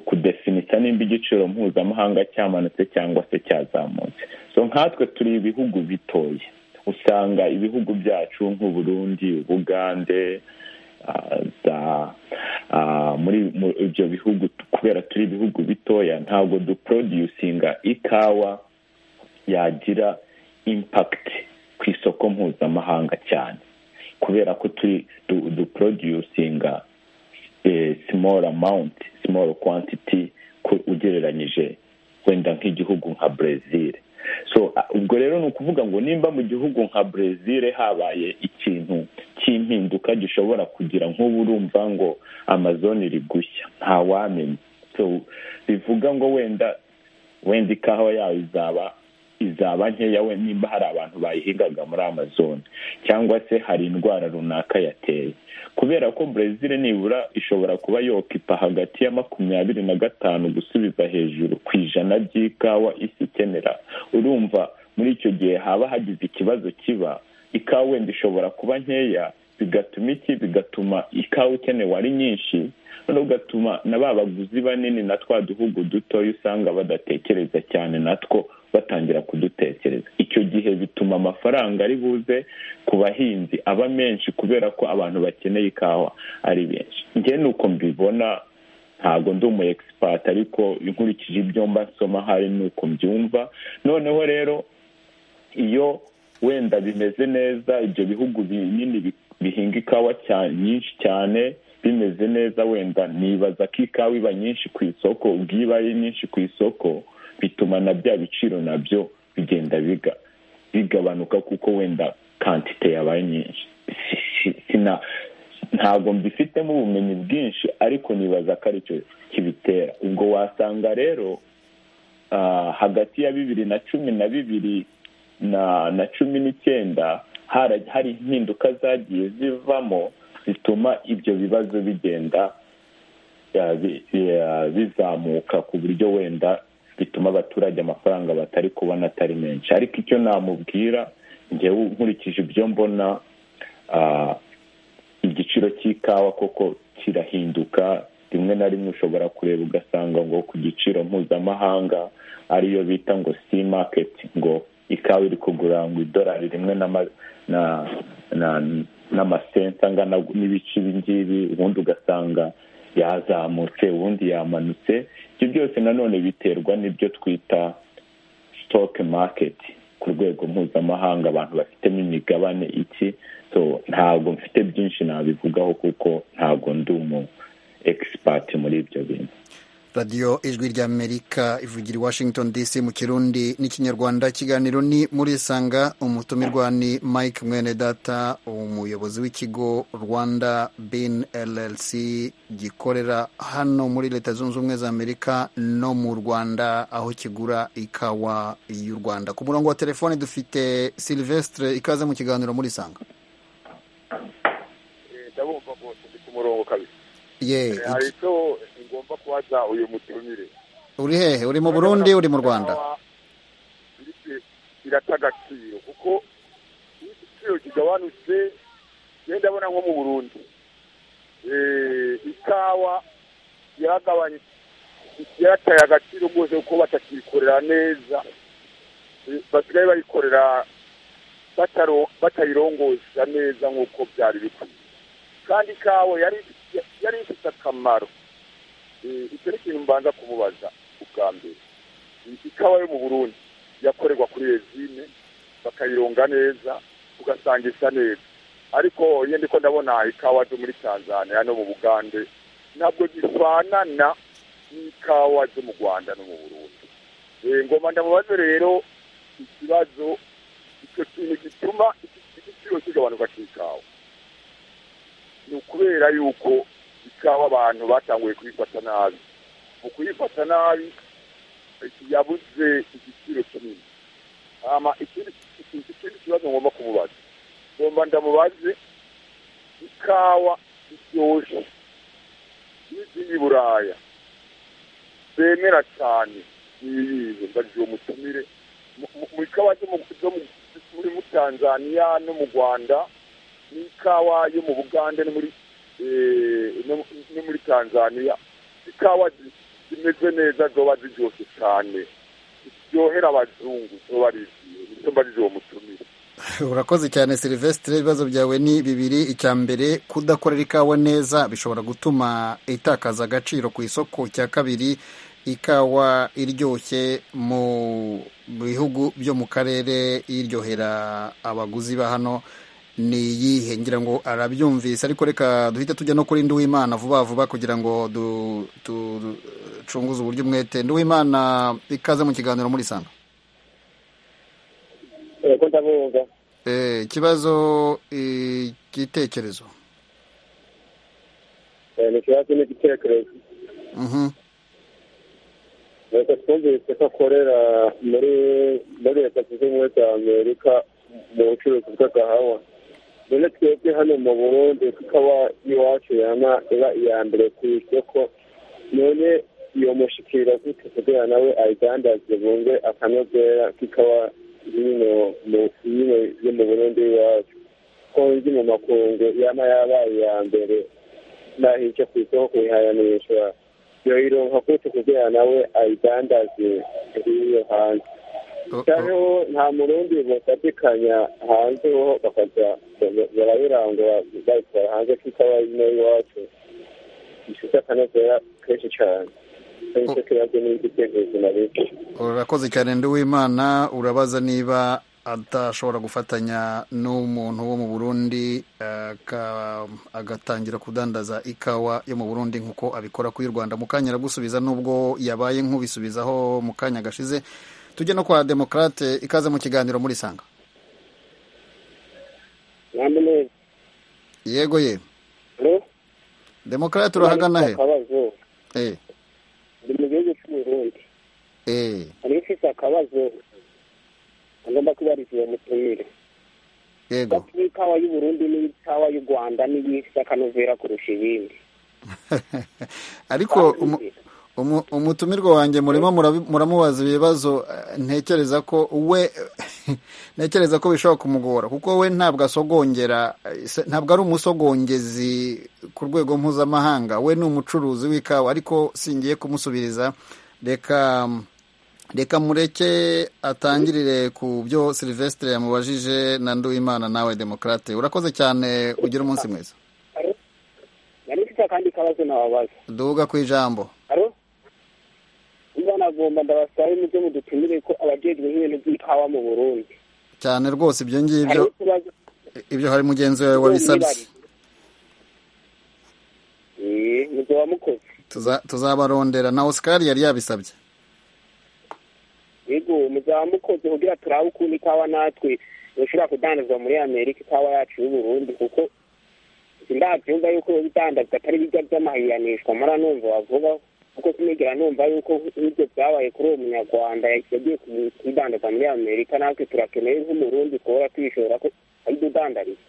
kudefinita nimba igiciro mpuzamahanga cyamanutse cyangwa se cyazamutse so nkatwe turi ibihugu bitoya usanga ibihugu byacu nk'uburundi ubugande muri ibyo bihugu kubera turi ibihugu bitoya ntabwo duproducinga ikawa yagira impakiti ku isoko mpuzamahanga cyane kubera ko duproducinga simoro amawunti simoro kwantiti ugereranyije wenda nk'igihugu nka brezil so ubwo rero ni ukuvuga ngo nimba mu gihugu nka brezil habaye ikintu cy'impinduka gishobora kugira nk'ubu urumva ngo amazone rigushya ntawamenya so bivuga ngo wenda wenda ikawa yawe izaba izaba nkeya we nimba hari abantu bayihingaga muri amazone cyangwa se hari indwara runaka yateye kubera ko brezil nibura ishobora kuba yokipa hagati ya makumyabiri na gatanu gusubiza hejuru ku ijana by'ikawa isi ikenera urumva muri icyo gihe haba hagize ikibazo kiba ikawa wenda ishobora kuba nkeya bigatuma iki bigatuma ikawa ikenewe ari nyinshi noneho ugatuma na ba baguzi banini na twa duhugu dutoya usanga badatekereza cyane natwo batangira kudutekereza icyo gihe bituma amafaranga ari buze ku bahinzi aba menshi kubera ko abantu bakeneye ikawa ari benshi njye ni uko mbibona ntabwo ndi umu egisipati ariko inkurikije ibyo mba nsoma hari uko mbyumva noneho rero iyo wenda bimeze neza ibyo bihugu binini bihinga ikawa nyinshi cyane bimeze neza wenda nibaza ko ikawa iba nyinshi ku isoko ubwo iyo ibaye nyinshi ku isoko bituma na bya biciro nabyo bigenda bigabanuka kuko wenda kantite yabaye nyinshi ntabwo mbifitemo ubumenyi bwinshi ariko nibaza ko aricyo kibitera ubwo wasanga rero hagati ya bibiri na cumi na bibiri na cumi n'icyenda hari impinduka zagiye zivamo zituma ibyo bibazo bigenda bizamuka ku buryo wenda bituma abaturage amafaranga batari kubona atari menshi ariko icyo namubwira ngewe nkurikije ibyo mbona igiciro cy'ikawa koko kirahinduka rimwe na rimwe ushobora kureba ugasanga ngo ku giciro mpuzamahanga ariyo bita ngo si maketi ngo ikawa iri kugura ngo idolari rimwe n'amasenti angana n'ibice ibi ngibi ubundi ugasanga yazamutse ubundi yamanutse ibyo byose nanone biterwa n'ibyo twita sitoke maketi ku rwego mpuzamahanga abantu bafitemo imigabane iki so ntabwo mfite byinshi nabivugaho kuko ntabwo ndi umu egisipati muri ibyo bintu radiyo ijwi rya amerika ivugira i washington dc mu kirundi n'ikinyarwanda ikiganiro ni muri sanga umutumirwa ni mike mwenedata umuyobozi w'ikigo rwanda bin llc gikorera hano muri leta zunze ubumwe za amerika no mu rwanda aho kigura ikawa y'u rwanda ku murongo wa telefone dufite silvestre ikaze mu kiganiro muri sanga ndabumva rwose ndi ku murongo kabisa ye hari icyo ngomba kubaza uyu mutumire uri hehe uri mu burundi uri mu rwanda birata agaciro kuko iyo igiciro kigabanutse njyewe ndabona nko mu burundi Eh, ikawa yaragabanyutse yarataye agaciro rwose kuko batakiyikorera neza Eh, basigaye bayikorera bataro- batayirongoza neza nk'uko byari bikwiye kandi ikawa yari yari ifite akamaro Eh, icyo ni ikintu mbanza kumubaza ubwa mbere ikawa yo mu burundi yakorerwa kuri rezine bakayironga neza ugasanga isa neza ariko iyo ndiko ndabona ikawa zo muri tanzania no mu bugande ntabwo zifanana n'ikawa zo mu rwanda no mu burundi Eh, ngoma ndamubaze rero ikibazo icyo kintu gituma iki- igiciro kigabanuka cy'ikawa ni ukubera yuko ikawa abantu batanguye kuyifata nabi mu kuyifata nabi yabuze igiciro kinini hama ikindi ikindi kibazo ngomba kumubaza ngomba ndamubaze ikawa iryoshe n'izindi buraya bemera cyane niyihe ndagiye umutumire Mu- mu- mu ikawa zo mu- zo mu- muri mu tanzania no mu rwanda n'ikawa yo mu bugande no muri eh, no- no muri tanzania ikawa zi- zimeze neza zoba ziryoshye cyane ziryohera abazungu zoba ari izihe nicyo mbarije uwo mutumire urakoze cyane silvestre ibibazo byawe ni bibiri icya mbere kudakorera ikawa neza bishobora gutuma itakaza agaciro ku isoko icya kabiri ikawa iryoshye mu bihugu byo mu karere iryohera abaguzi ba hano ni iyihe ngira ngo arabyumvise ariko reka duhite tujya no kuri nduwimana vuba vuba kugira ngo du- tu- ducunguze uburyo umwete nduwimana ikaze mu kiganiro muri sanga yego ndabumva Eh, ikibazo eh, igitekerezo Eh, ni ikibazo n'igitekerezo Mhm. reka twumvise ko akorera muri muri leta zunze ubumwe za amerika mu bucuruzi bw'agahawa none twebwe hano mu burundi tukaba iwacu yama iba iya mbere ku isoko none iyo mushikira gute kugira nawe ayidandaze bunge akanogera kikaba nyine mu- nyine yo mu burundi iwacu ko nzi mu makungu yama yabaye iya mbere naho icyo ku isoko kuyihayanisha yoyironka gute kugira nawe ayidandaze iyo hanze O- o- cyangwa nta murundi bafatikanya hanze ho bakaza barabirangura bayitwara hanze kikaba ino iwacu gifite akanozera kenshi cyane aricyo kibazo n'igitekerezo na leta urakoze cyane ndi w'imana urabaza niba adashobora gufatanya n'umuntu wo mu burundi eh, aka- agatangira kudandaza ikawa yo mu burundi nk'uko abikora ku y'u rwanda mu kanya aragusubiza n'ubwo yabaye nk'ubisubizaho mu kanya gashize tujye no kwa demokrate ikaze mu kiganiro muri sanga namwe yego ye rero demokrate urahagana he akabazo eh, ni mu gihugu cy'uburundi eh, hari ufite akabazo agomba kubariza uwo mutumire yego bati ikawa y'uburundi n'ikawa y'u rwanda n'iyifite akanovera kurusha ibindi ariko umu- umu- umutumirwa wanjye murimo murabi- muramubaza ibibazo eh, ntekereza ko we ntekereza ko bishobora kumugora kuko we ntabwo asogongera eh, se- ntabwo ari umusogongezi ku rwego mpuzamahanga we ni umucuruzi w'ikawa ariko singiye kumusubiriza reka reka mureke atangirire ku byo silvestre yamubajije na nduwimana nawe demokrate urakoze cyane ugira umunsi mwiza nari mfite akandi kabazo nababaza duhuga ku ijambo haro niba nagomba ndabasabe mubyo mudutumire ko abajejwe nk'ibintu by'ikawa mu burundi cyane rwose ibyo ngibyo hariho ikibazo ibyo hari mugenzi wawe wabisabye mubyo wamukoze tuzabarondera na oscar yari yabisabye yego muzamukoze kugira turabe ukuntu ikawa natwe yoshobora kudandaza muri amerika ikawa yacu y'uburundi kuko sindabyumva yuko ibidandaza atari bijya by'amahiranishwa mara numva bavuga kuko sinigera numva yuko ibyo byabaye kuri uwo munyarwanda yagiye kubidandaza muri amerika natwe turakeneye nk'umurundi kuba twishora ko ari dudandariza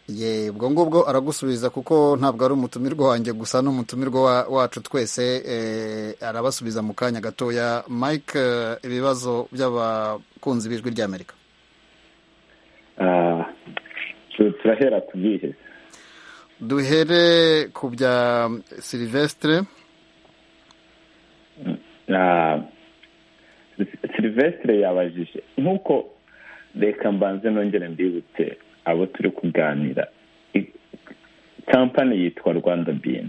ye ubwo ngubwo aragusubiza kuko ntabwo ari umutumirwa wanjye gusa ni umutumirwa wa- wacu twese eh, arabasubiza mu kanya gatoya mike eh, ibibazo by'abakunzi b'ijwi ry'amerika Ah, tu- turahera ku byihe duhere ku bya silivesitire Ah, silivesitire yabajije nk'uko reka mbanze nongere mbibutse abo turi kuganira I- kampani yitwa rwanda bini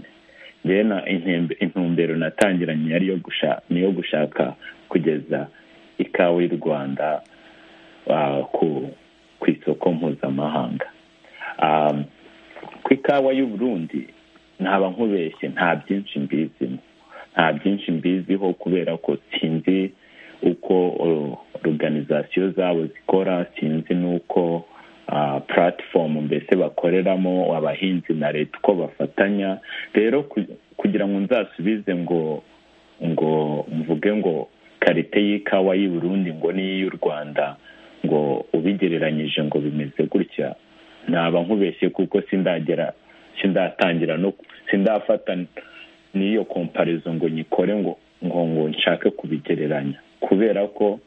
ngewe na intembe- intumbero natangiranye yari yo gushaka ni iyo gushaka kugeza ikawa y'u rwanda ah, ku ku isoko mpuzamahanga Ah, ku ikawa y'u burundi ntaba nkubeshye nta byinshi mbizimo nta byinshi mbiziho kubera ko sinzi uko oruganizasiyo zabo zikora sinzi n'uko puratifomu mbese bakoreramo abahinzi na leta uko bafatanya rero ku- kugira ngo nzasubize ngo ngo mvuge ngo karite y'ikawa y'i Burundi ngo n'iy'u Rwanda ngo ubigereranyije ngo bimeze gutya naba nkubeshye kuko sindagera sindatangira no sindafata n'iyo komparizo ngo nyikore ngo ngo ngo nshake kubigereranya kubera ko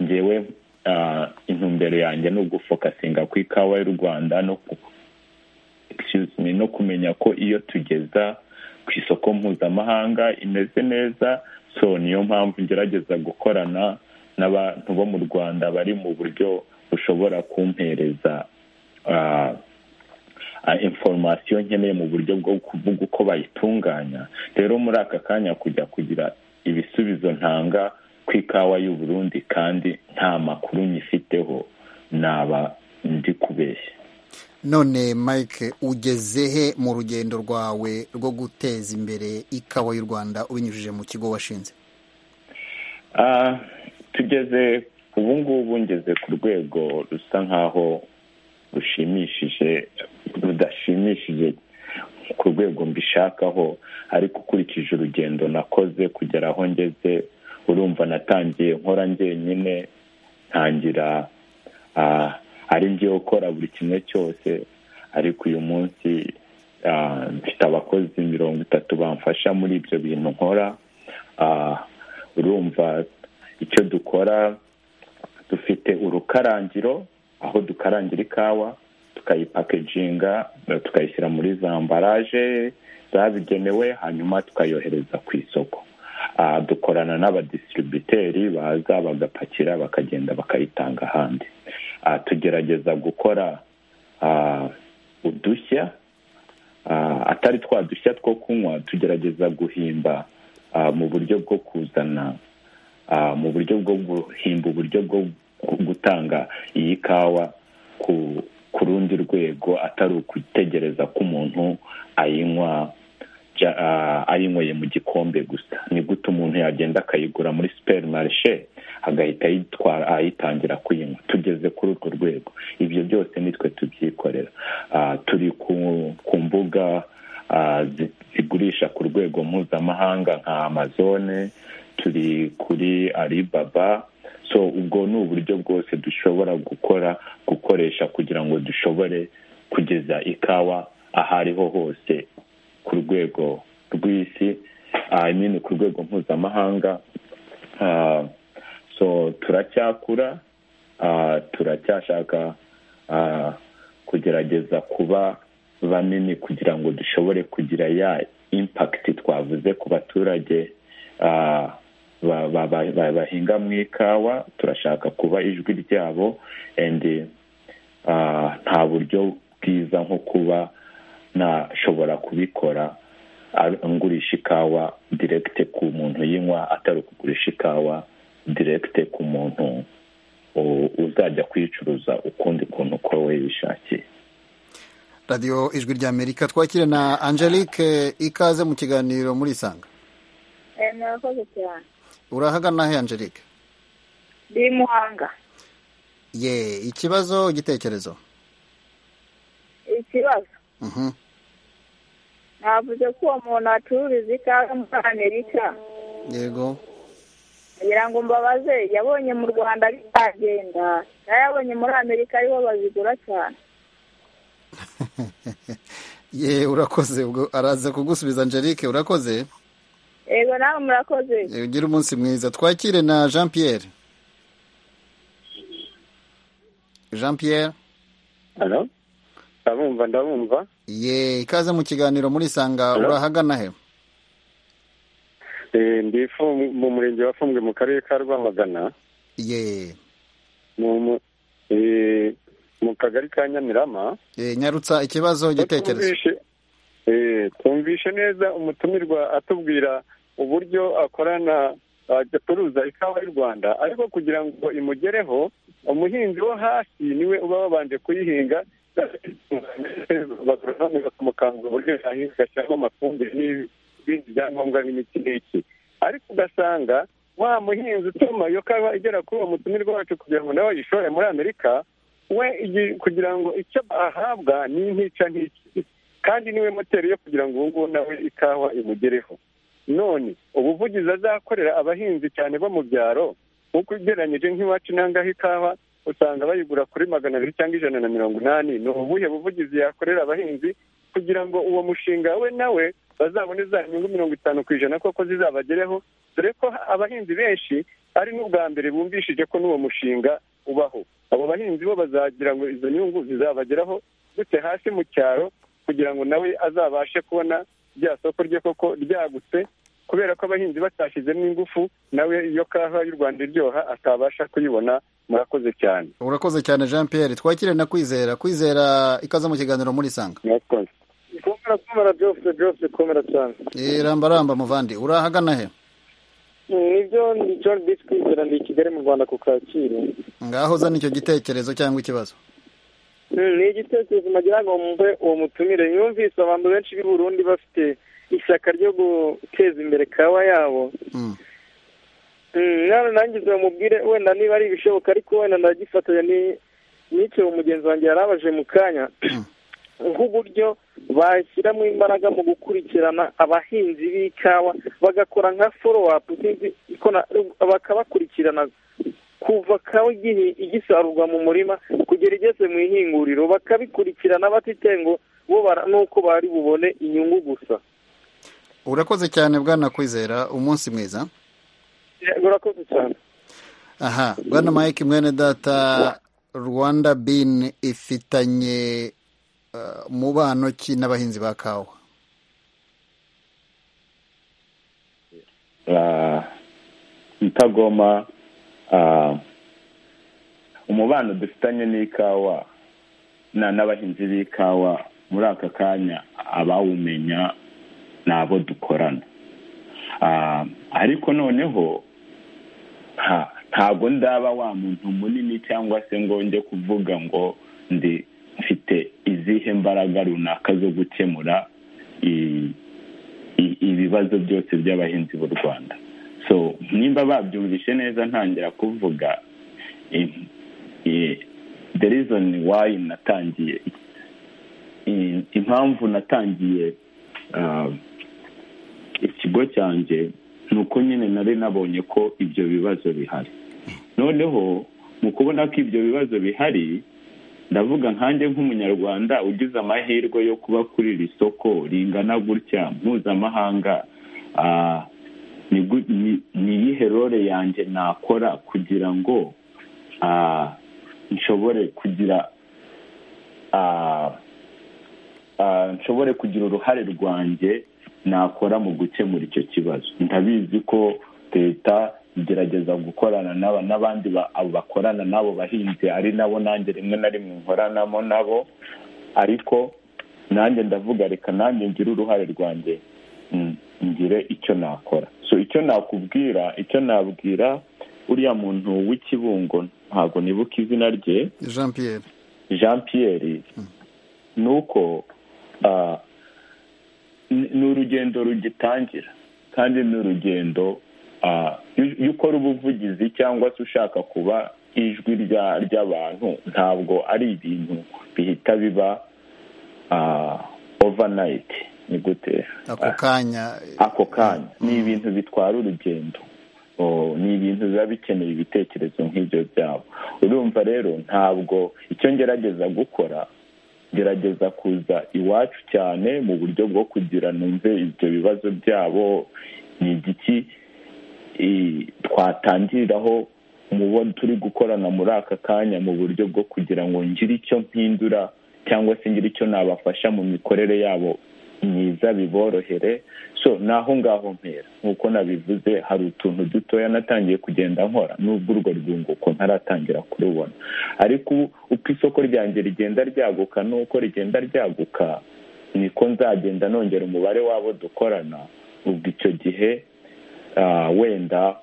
ngewe ah, intumbero yanjye ni ugufokasinga ku ikawa y'u rwanda no ku excuse me, no kumenya ko iyo tugeza ku isoko mpuzamahanga imeze neza so niyo mpamvu ngerageza gukorana n'abantu bo mu rwanda bari mu buryo bushobora kumpereza ah, ah, information nkeneye mu buryo bwo kuvuga uko bayitunganya rero muri aka kanya kujya kugira ibisubizo ntanga ku ikawa y'u Burundi kandi nta makuru nyifiteho naba ndi kubeshya none mike ugeze he mu rugendo rwawe rwo guteza imbere ikawa y'u rwanda ubinyujije mu kigo washinze Ah, tugeze ubu ngubu ngeze ku rwego rusa nk'aho rushimishije rudashimishije ku rwego mbishakaho ariko ukurikije urugendo nakoze kugera aho ngeze urumva natangiye nkora njyenyine ntangira ah, ari njyewe ukora buri kimwe cyose ariko uyu munsi ah, mfite abakozi mirongo itatu bamfasha muri ibyo bintu nkora Ah, urumva icyo dukora dufite urukarangiro aho dukarangira ikawa tukayipakeginga tukayishyira muri za ambaraje zabigenewe hanyuma tukayohereza ku isoko Ah, dukorana n'abadisitiribiteri baza bagapakira bakagenda bakayitanga ahandi Ah, tugerageza gukora ah, udushya Ah, atari twa dushya two kunywa tugerageza guhimba ah, mu buryo bwo kuzana ah, mu buryo bwo guhimba uburyo bwo gu- gutanga iyi kawa ku ku rundi rwego atari ukutegereza ko umuntu ayinywa ja- ah, ayinyweye mu gikombe gusa ni gute umuntu yagenda akayigura muri superi marishe agahita ayitwara ayitangira kuyinywa tugeze kuri urwo rwego ibyo byose nitwe tubyikorera Ah, turi ku ku mbuga ah, zi- zigurisha ku rwego mpuzamahanga nka amazone turi kuri alibaba so ubwo ni uburyo bwose dushobora gukora gukoresha kugira ngo dushobore kugeza ikawa aho ariho hose ku rwego rw'isi ah, I mean ku rwego mpuzamahanga Ah, so turacyakura Ah, turacyashaka ah, kugerageza kuba banini kugira ngo dushobore kugira ya impakiti twavuze ku baturage ah, ba- ba- ba- ba- bahinga mu ikawa turashaka kuba ijwi ryabo and ah, nta buryo bwiza nko kuba nashobora kubikora ar- ngurisha ikawa direkite ku muntu yinywa atari ukugurisha ikawa direkite ku muntu u- uzajya kuyicuruza ukundi kuntu uko we yishakiye radiyo ijwi rya amerika twakire na angelique ikaze mu kiganiro muri isanga murakoze cyane urahagana he angelique ndi muhanga ye ikibazo igitekerezo ikibazo Mhm. navuze ko uwo muntu acururiza ikawa muri amerika yego kugira ngo mbabaze yabonye mu rwanda bitagenda yayabonye muri amerika ariho bazigura cyane ye urakoze ubwo araza kugusubiza angelique urakoze yego nawe murakoze Eh, ugire umunsi mwiza twakire na jean pierre jean pierre Halo? Ndabumva ndabumva. ye ikaze mu kiganiro muri isanga Hello? urahagana he Eh ndi Fu- mu murenge wa Fumbwe mu karere ka Rwamagana ye mu mu- eh, mu kagari ka Nyamirama. Eh, nyarutsa ikibazo igitekerezo Tumvishe- eh, Tumvishe neza umutumirwa atubwira uburyo akorana acuruza ikawa y'u Rwanda ariko kugira ngo imugereho umuhinzi wo hasi niwe uba wabanje kuyihinga abagoronome bakamukangura uburyo yahinga agashyiramo amafumbire n'ibindi byangombwa n'imiti n'iki ariko ugasanga wa muhinzi utuma iyo kawa igera kuri uwo mutumirwa wacu kugira ngo nawe ayishore muri amerika we igi- kugira ngo icyo ahabwa ni intica ntiki kandi niwe moteri yo kugira ngo ubu ngubu nawe ikawa imugereho none ubuvugizi azakorera abahinzi cyane bo mu byaro nk'uko ugereranyije nk'iwacu nangaho ikawa usanga bayigura kuri magana abiri cyangwa ijana na mirongo inani ni ubuhe buvugizi yakorera abahinzi kugira ngo uwo mushinga we nawe bazabone za nyungu mirongo itanu ku ijana koko zizabagereho dore ko abahinzi benshi ari n'ubwa mbere bumvishije ko n'uwo mushinga ubaho abo bahinzi bo bazagira ngo izo nyungu zizabageraho gute hasi mu cyaro kugira ngo nawe azabashe kubona rya soko rye koko ryagutse kubera ko abahinzi batashyizemo ingufu nawe iyo kawa y'u rwanda iryoha atabasha kuyibona murakoze cyane urakoze cyane jean pierre twakire na kwizera kwizera ikaze mu kiganiro muri isanga murakoze komera komera byose byose komera cyane Eh, ramba ramba muvandi urahagana he nibyo ni john bisi kwizera ndi i kigali mu rwanda ku kacyiru ngaho zana icyo gitekerezo cyangwa ikibazo Mm, ni igitekerezo nagira ngo mve uwo mutumire yumvise abantu benshi b'i burundi bafite ishyaka ryo guteza imbere kawa yabo Mm. Mm, none nangize bamubwire wenda niba ari ibishoboka ariko wenda ndagifatanya ni- n'icyo mugenzi wanjye yari abaje mu kanya nk'uburyo bashyiramo imbaraga mu gukurikirana abahinzi b'ikawa bagakora nka follow up sinzi ko na- bakabakurikirana kuva kawa igihe igisarurwa mu murima kugera igeze mu ihinguriro bakabikurikirana batitaye ngo bo bara- nuko bari bubone inyungu gusa urakoze cyane bwana kwizera umunsi mwiza urakoze cyane aha bwana mike mwene data rwanda bin ifitanye uh, mubano ki n'abahinzi ba kawa Ah, mutagoma ah, umubano dufitanye n'ikawa na n'abahinzi b'ikawa muri aka kanya abawumenya ni abo dukorana Ah, ariko noneho nta- ntabwo ndaba wa muntu munini cyangwa se ngo njye kuvuga ngo ndi mfite izihe mbaraga runaka zo gukemura i- i- ibibazo byose by'abahinzi b'u rwanda so nimba babyumvishe neza ntangira kuvuga i- i- the reason why natangiye i- impamvu natangiye ah, ikigo cyanjye ni uko nyine nari nabonye ko ibyo bibazo bihari noneho mu kubona ko ibyo bibazo bihari ndavuga nkanjye nk'umunyarwanda ugize amahirwe yo kuba kuri iri soko ringana gutya mpuzamahanga ah, ni gu- ni- ni iyihe role yanjye nakora kugira ngo ah, nshobore kugira ah, ah, nshobore kugira uruhare rwanjye nakora mu gukemura icyo kibazo ndabizi ko leta igerageza gukorana n'aba n'abandi ba- abo bakorana n'abo bahinzi ari nabo nanjye rimwe na rimwe nkoranamo nabo ariko nanjye ndavuga reka nanjye ngire uruhare rwanjye mm, ngire icyo nakora so icyo nakubwira icyo nabwira uriya muntu w'ikibungo ntabwo nibuka izina rye jean pierre jean pierre ni uko ni urugendo rugitangira kandi ni urugendo iyo ukora ubuvugizi cyangwa se ushaka kuba ijwi ry'abantu ntabwo ari ibintu bihita biba overnight ni gute ako kanya ako kanya ni ibintu bitwara urugendo ni ibintu biba bikeneye ibitekerezo nk'ibyo byabo urumva rero ntabwo icyo ngerageza gukora gerageza kuza iwacu cyane mu buryo bwo kugira numve ibyo bibazo byabo ni igiki twatangiriraho mu bo turi gukorana muri aka kanya mu buryo bwo kugira ngo ngire icyo mpindura cyangwa se ngire icyo nabafasha mu mikorere yabo myiza biborohere so naho ngaho mpera nk'uko nabivuze hari utuntu dutoya natangiye kugenda nkora n'ubwo urwo rwunguko ntaratangira kurubona ariko uko isoko ryanjye rigenda ryaguka n'uko rigenda ryaguka niko nzagenda nongera umubare w'abo dukorana ubwo icyo gihe wenda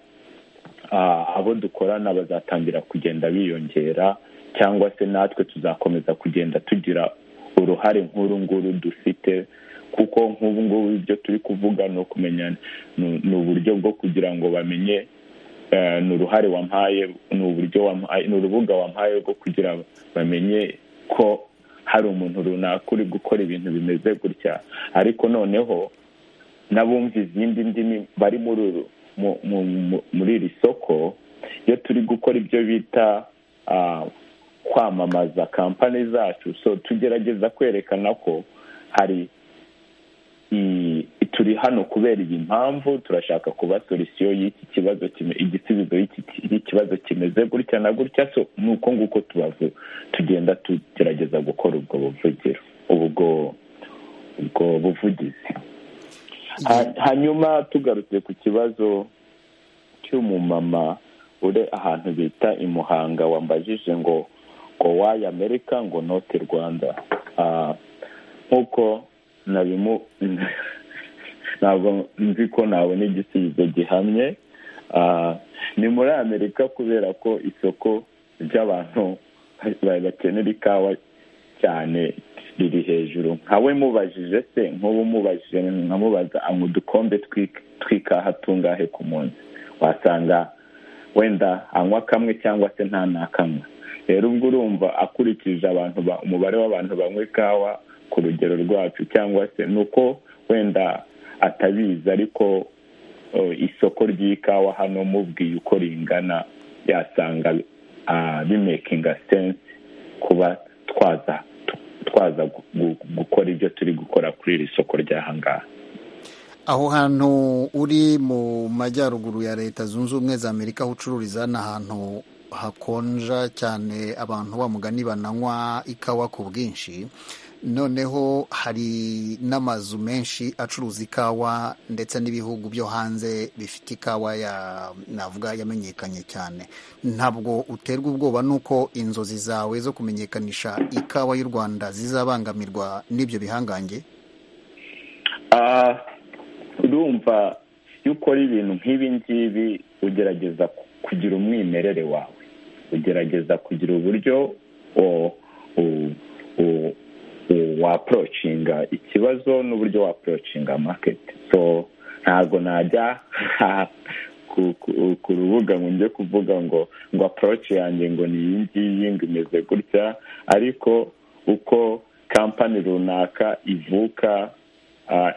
abo dukorana bazatangira kugenda biyongera cyangwa se natwe tuzakomeza kugenda tugira uruhare nk'uru nguru dufite kuko nk'ubu ngubu ibyo turi kuvuga ni ukumenya ni uburyo bwo kugira ngo bamenye ni uruhare wampaye ni uburyo wampaye ni urubuga wampaye rwo kugira bamenye ko hari umuntu runaka uri gukora ibintu bimeze gutya ariko noneho n'abumva izindi ndimi bari muri iri soko iyo turi gukora ibyo bita kwamamaza kampani zacu so tugerageza kwerekana ko hari turi hano kubera iyi mpamvu turashaka kuba solisiyo y'iki kibazo igisubizo y'ikibazo kimeze gutya na gutya so ni uko nguko tubavu tugenda tugerageza gukora ubwo buvugiro ubwo ubwo buvugizi hanyuma tugarutse ku kibazo cy'umumama uri ahantu bita i muhanga wambajije ngo ngo wayi amerika ngo note rwanda nk'uko ntabwo nzi ko nabona igisubizo gihamye ni muri amerika kubera ko isoko ry'abantu bakenera ikawa cyane riri hejuru nkawe mubajije se nk'ubu mubajije nkamubaza anywa udukombe tw'ikaha tungahe ku munsi wasanga wenda anywa kamwe cyangwa se nta n'akamwe rero ubwo urumva akurikije abantu umubare w'abantu banywa ikawa ku rugero rwacu cyangwa se ni uko wenda atabizi ariko isoko ry'ikawa hano mubwiye uko ringana yasanga bimekinga sense kuba twaza twaza gukora ibyo turi gukora kuri iri soko ry'ahangaha aho hantu uri mu majyaruguru ya leta zunze ubumwe za amerika aho ucururiza ni ahantu hakonja cyane abantu bamugani bananywa ikawa ku bwinshi noneho hari n'amazu menshi acuruza ikawa ndetse n'ibihugu byo hanze bifite ikawa ya navuga yamenyekanye cyane ntabwo uterwa ubwoba n'uko inzozi zawe zo kumenyekanisha ikawa y'u rwanda zizabangamirwa n'ibyo bihangange urumva iyo ukora ibintu nk'ibi ngibi ugerageza kugira umwimerere wawe ugerageza kugira uburyo waporocinga ikibazo n'uburyo waporocinga maketi so ntabwo najya ku rubuga ngo njye kuvuga ngo ngo aporoci yanjye ngo ni iyi ngiyi ngo imeze gutya ariko uko kampani runaka ivuka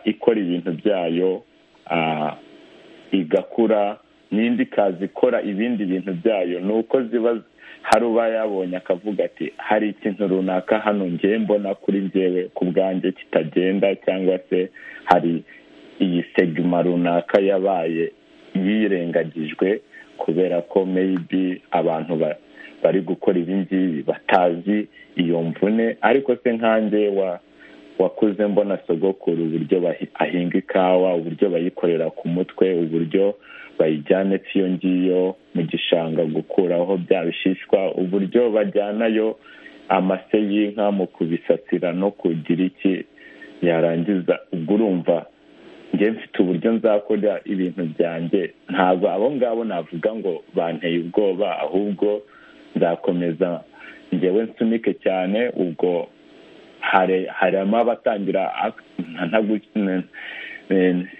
ikora ibintu byayo igakura n'indi kazi ikora ibindi bintu byayo ni uko ziba hari uba yabonye akavuga ati hari ikintu runaka hano ngewe mbona kuri ngewe ku bwanjye kitagenda cyangwa se hari iyi segima runaka yabaye yirengagijwe kubera ko meyibi abantu bari gukora ibi ngibi batazi iyo mvune ariko se nkanjye wa wakuze mbona sogokuru uburyo ahinga ikawa uburyo bayikorera ku mutwe uburyo bayijyane iyo ngiyo mu gishanga gukuraho bya bishishwa uburyo bajyanayo amase y'inka mu kubisasira no kugira iki yarangiza ubwo urumva njye mfite uburyo nzakora ibintu byanjye ntabwo abo ngabo navuga ngo banteye ubwoba ahubwo nzakomeza ngewe nsunike cyane ubwo harimo abatangira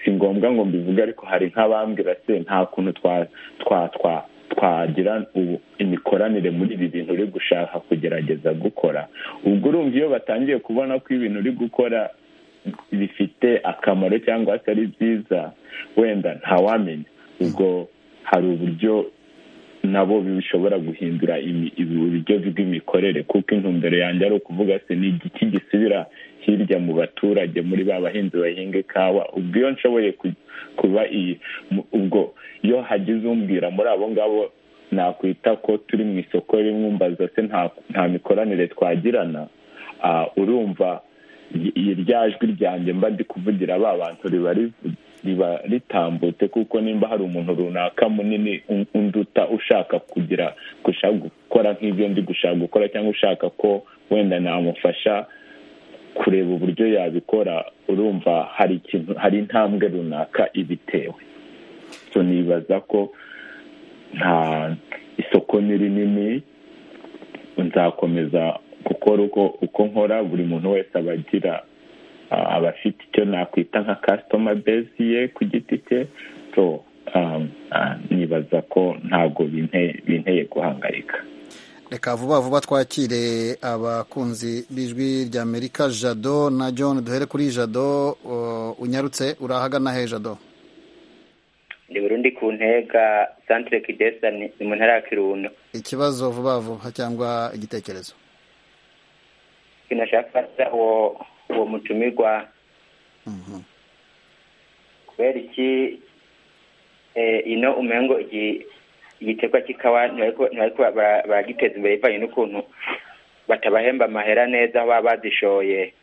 si ngombwa ngo mbivuge ariko hari nk'abambwira se nta kuntu twagira imikoranire muri ibi bintu uri gushaka kugerageza gukora ubwo urumva iyo batangiye kubona ko ibintu uri gukora bifite akamaro cyangwa atari byiza wenda ntawamenya ubwo hari uburyo nabo bishobora guhindura uburyo bw'imikorere kuko intumbero yanjye ari ukuvuga se ni igiki gisubira hirya mu baturage muri ba bahinzi bahinga ikawa ubwo iyo nshoboye kuba iyi ubwo iyo hagize umbwira muri abo ngabo nakwita ko turi mu isoko rimwe umbaza se nta mikoranire twagirana urumva irya jwi ryanjye mba ndi kuvugira ba bantu riba rivuga riba ritambutse kuko nimba hari umuntu runaka munini unduta ushaka kugira gushaka gukora nk'ibyo ndi gushaka gukora cyangwa ushaka ko wenda namufasha kureba uburyo yabikora urumva hari ikintu hari intambwe runaka ibitewe nibaza ko nta isoko ni rinini nzakomeza gukora uko nkora buri muntu wese aba agira aba afite icyo nakwita nka kasitoma bezi ye ku giti cye so nibaza ko ntabwo binteye guhangayika reka vuba vuba twakire abakunzi b'ijwi rya amerika jado na john duhere kuri jado unyarutse urahagana he jado ni burundi ku ntega santire kidesa ni mu ntara ya kirundo ikibazo vuba vuba cyangwa igitekerezo kinashaka uwo uwo mutumirwa kubera iki ino umengo igiterwa cy'ikawa ntibariko baragiteza imbere bivanye n'ukuntu batabahemba amahera neza aho baba bazishoye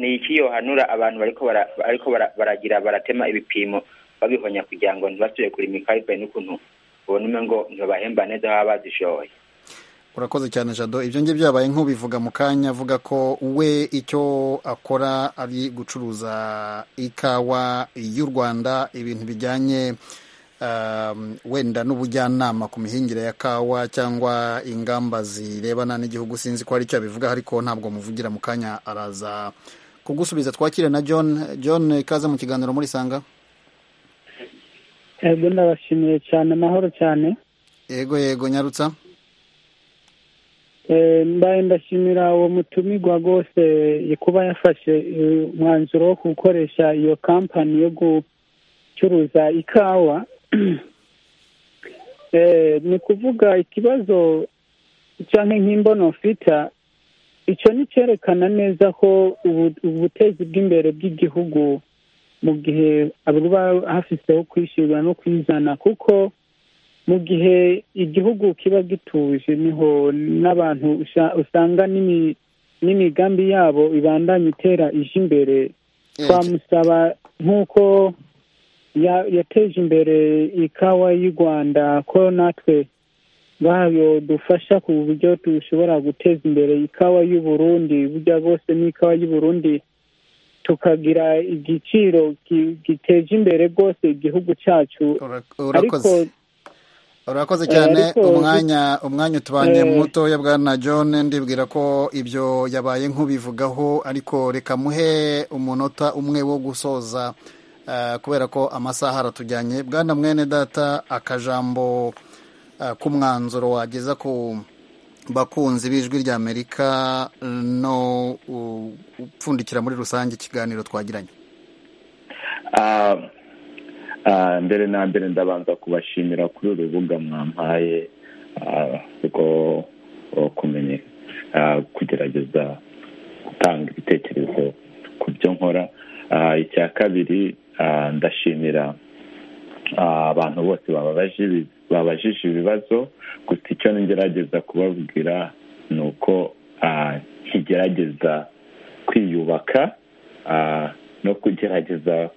ni iki yohanura abantu bariko baragira baratema ibipimo babihonya kugira ngo ntibasubire kurima ikawa bivanye n'ukuntu ubona umengo ntibabahemba neza aho baba bazishoye urakoze cyane jado ibyo ngibyo byabaye nk'ubivuga mu kanya avuga ko we icyo akora ari gucuruza ikawa y'u rwanda ibintu bijyanye wenda n'ubujyanama ku mihingire ya kawa cyangwa ingamba zirebana n'igihugu sinzi ko hari icyo abivuga ariko ntabwo muvugira mu kanya araza kugusubiza twakire na john john ikaze mu kiganiro muri sanga yego ndabashimiye cyane amahoro cyane yego yego nyarutsa mbaye ndashimira uwo mutumirwa rwose kuba yafashe umwanzuro wo gukoresha iyo kampani yo gucuruza ikawa ni ukuvuga ikibazo cyangwa nk'imbono mfita icyo ni cyerekana neza ko ubutezi bw'imbere bw'igihugu mu gihe buba hafiseho kwishyurwa no kwizana kuko mu gihe igihugu kiba gituje niho n'abantu usanga n'imigambi yabo ibandanya itera ije imbere twamusaba nk'uko yateje imbere ikawa y'u rwanda ko natwe bayo dufasha ku buryo dushobora guteza imbere ikawa y'u Burundi burya bwose n'ikawa y'u Burundi tukagira igiciro giteje imbere rwose igihugu cyacu ariko urakoze cyane umwanya umwanya utubanye mutoya bwa na john ndibwira ko ibyo yabaye nk'ubivugaho ariko reka muhe umunota umwe wo gusoza kubera ko amasaha aratujyanye bwana mwene data akajambo k'umwanzuro wageza ku bakunzi b'ijwi rya amerika no upfundikira muri rusange ikiganiro twagiranye mbere na mbere ndabanza kubashimira kuri uru rubuga mwampaye rwo kumenya kugerageza gutanga ibitekerezo ku byo nkora icya kabiri ndashimira abantu bose babajije ibibazo gusa icyo ngerageza kubabwira ni uko nkigerageza kwiyubaka no kugerageza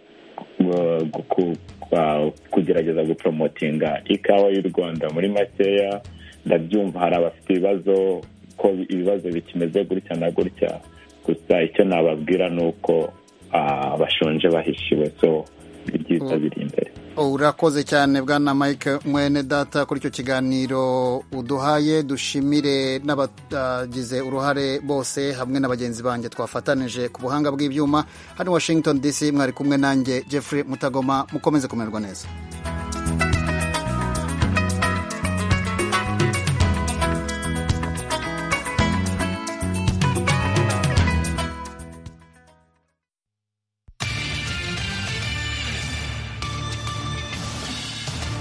kugerageza guporomotinga ikawa y'u rwanda muri makeya ndabyumva hari abafite ibibazo ko ibibazo bikimeze gutya na gutya gusa icyo nababwira ni uko bashonje bahishiwe so ibyiza biri imbere urakoze cyane bwana mike mwene data kuri icyo kiganiro uduhaye dushimire n'abagize uruhare bose hamwe na bagenzi banjye twafatanije ku buhanga bw'ibyuma hano washington dc mwari kumwe nanjye jeffrey mutagoma mukomeze kumererwa neza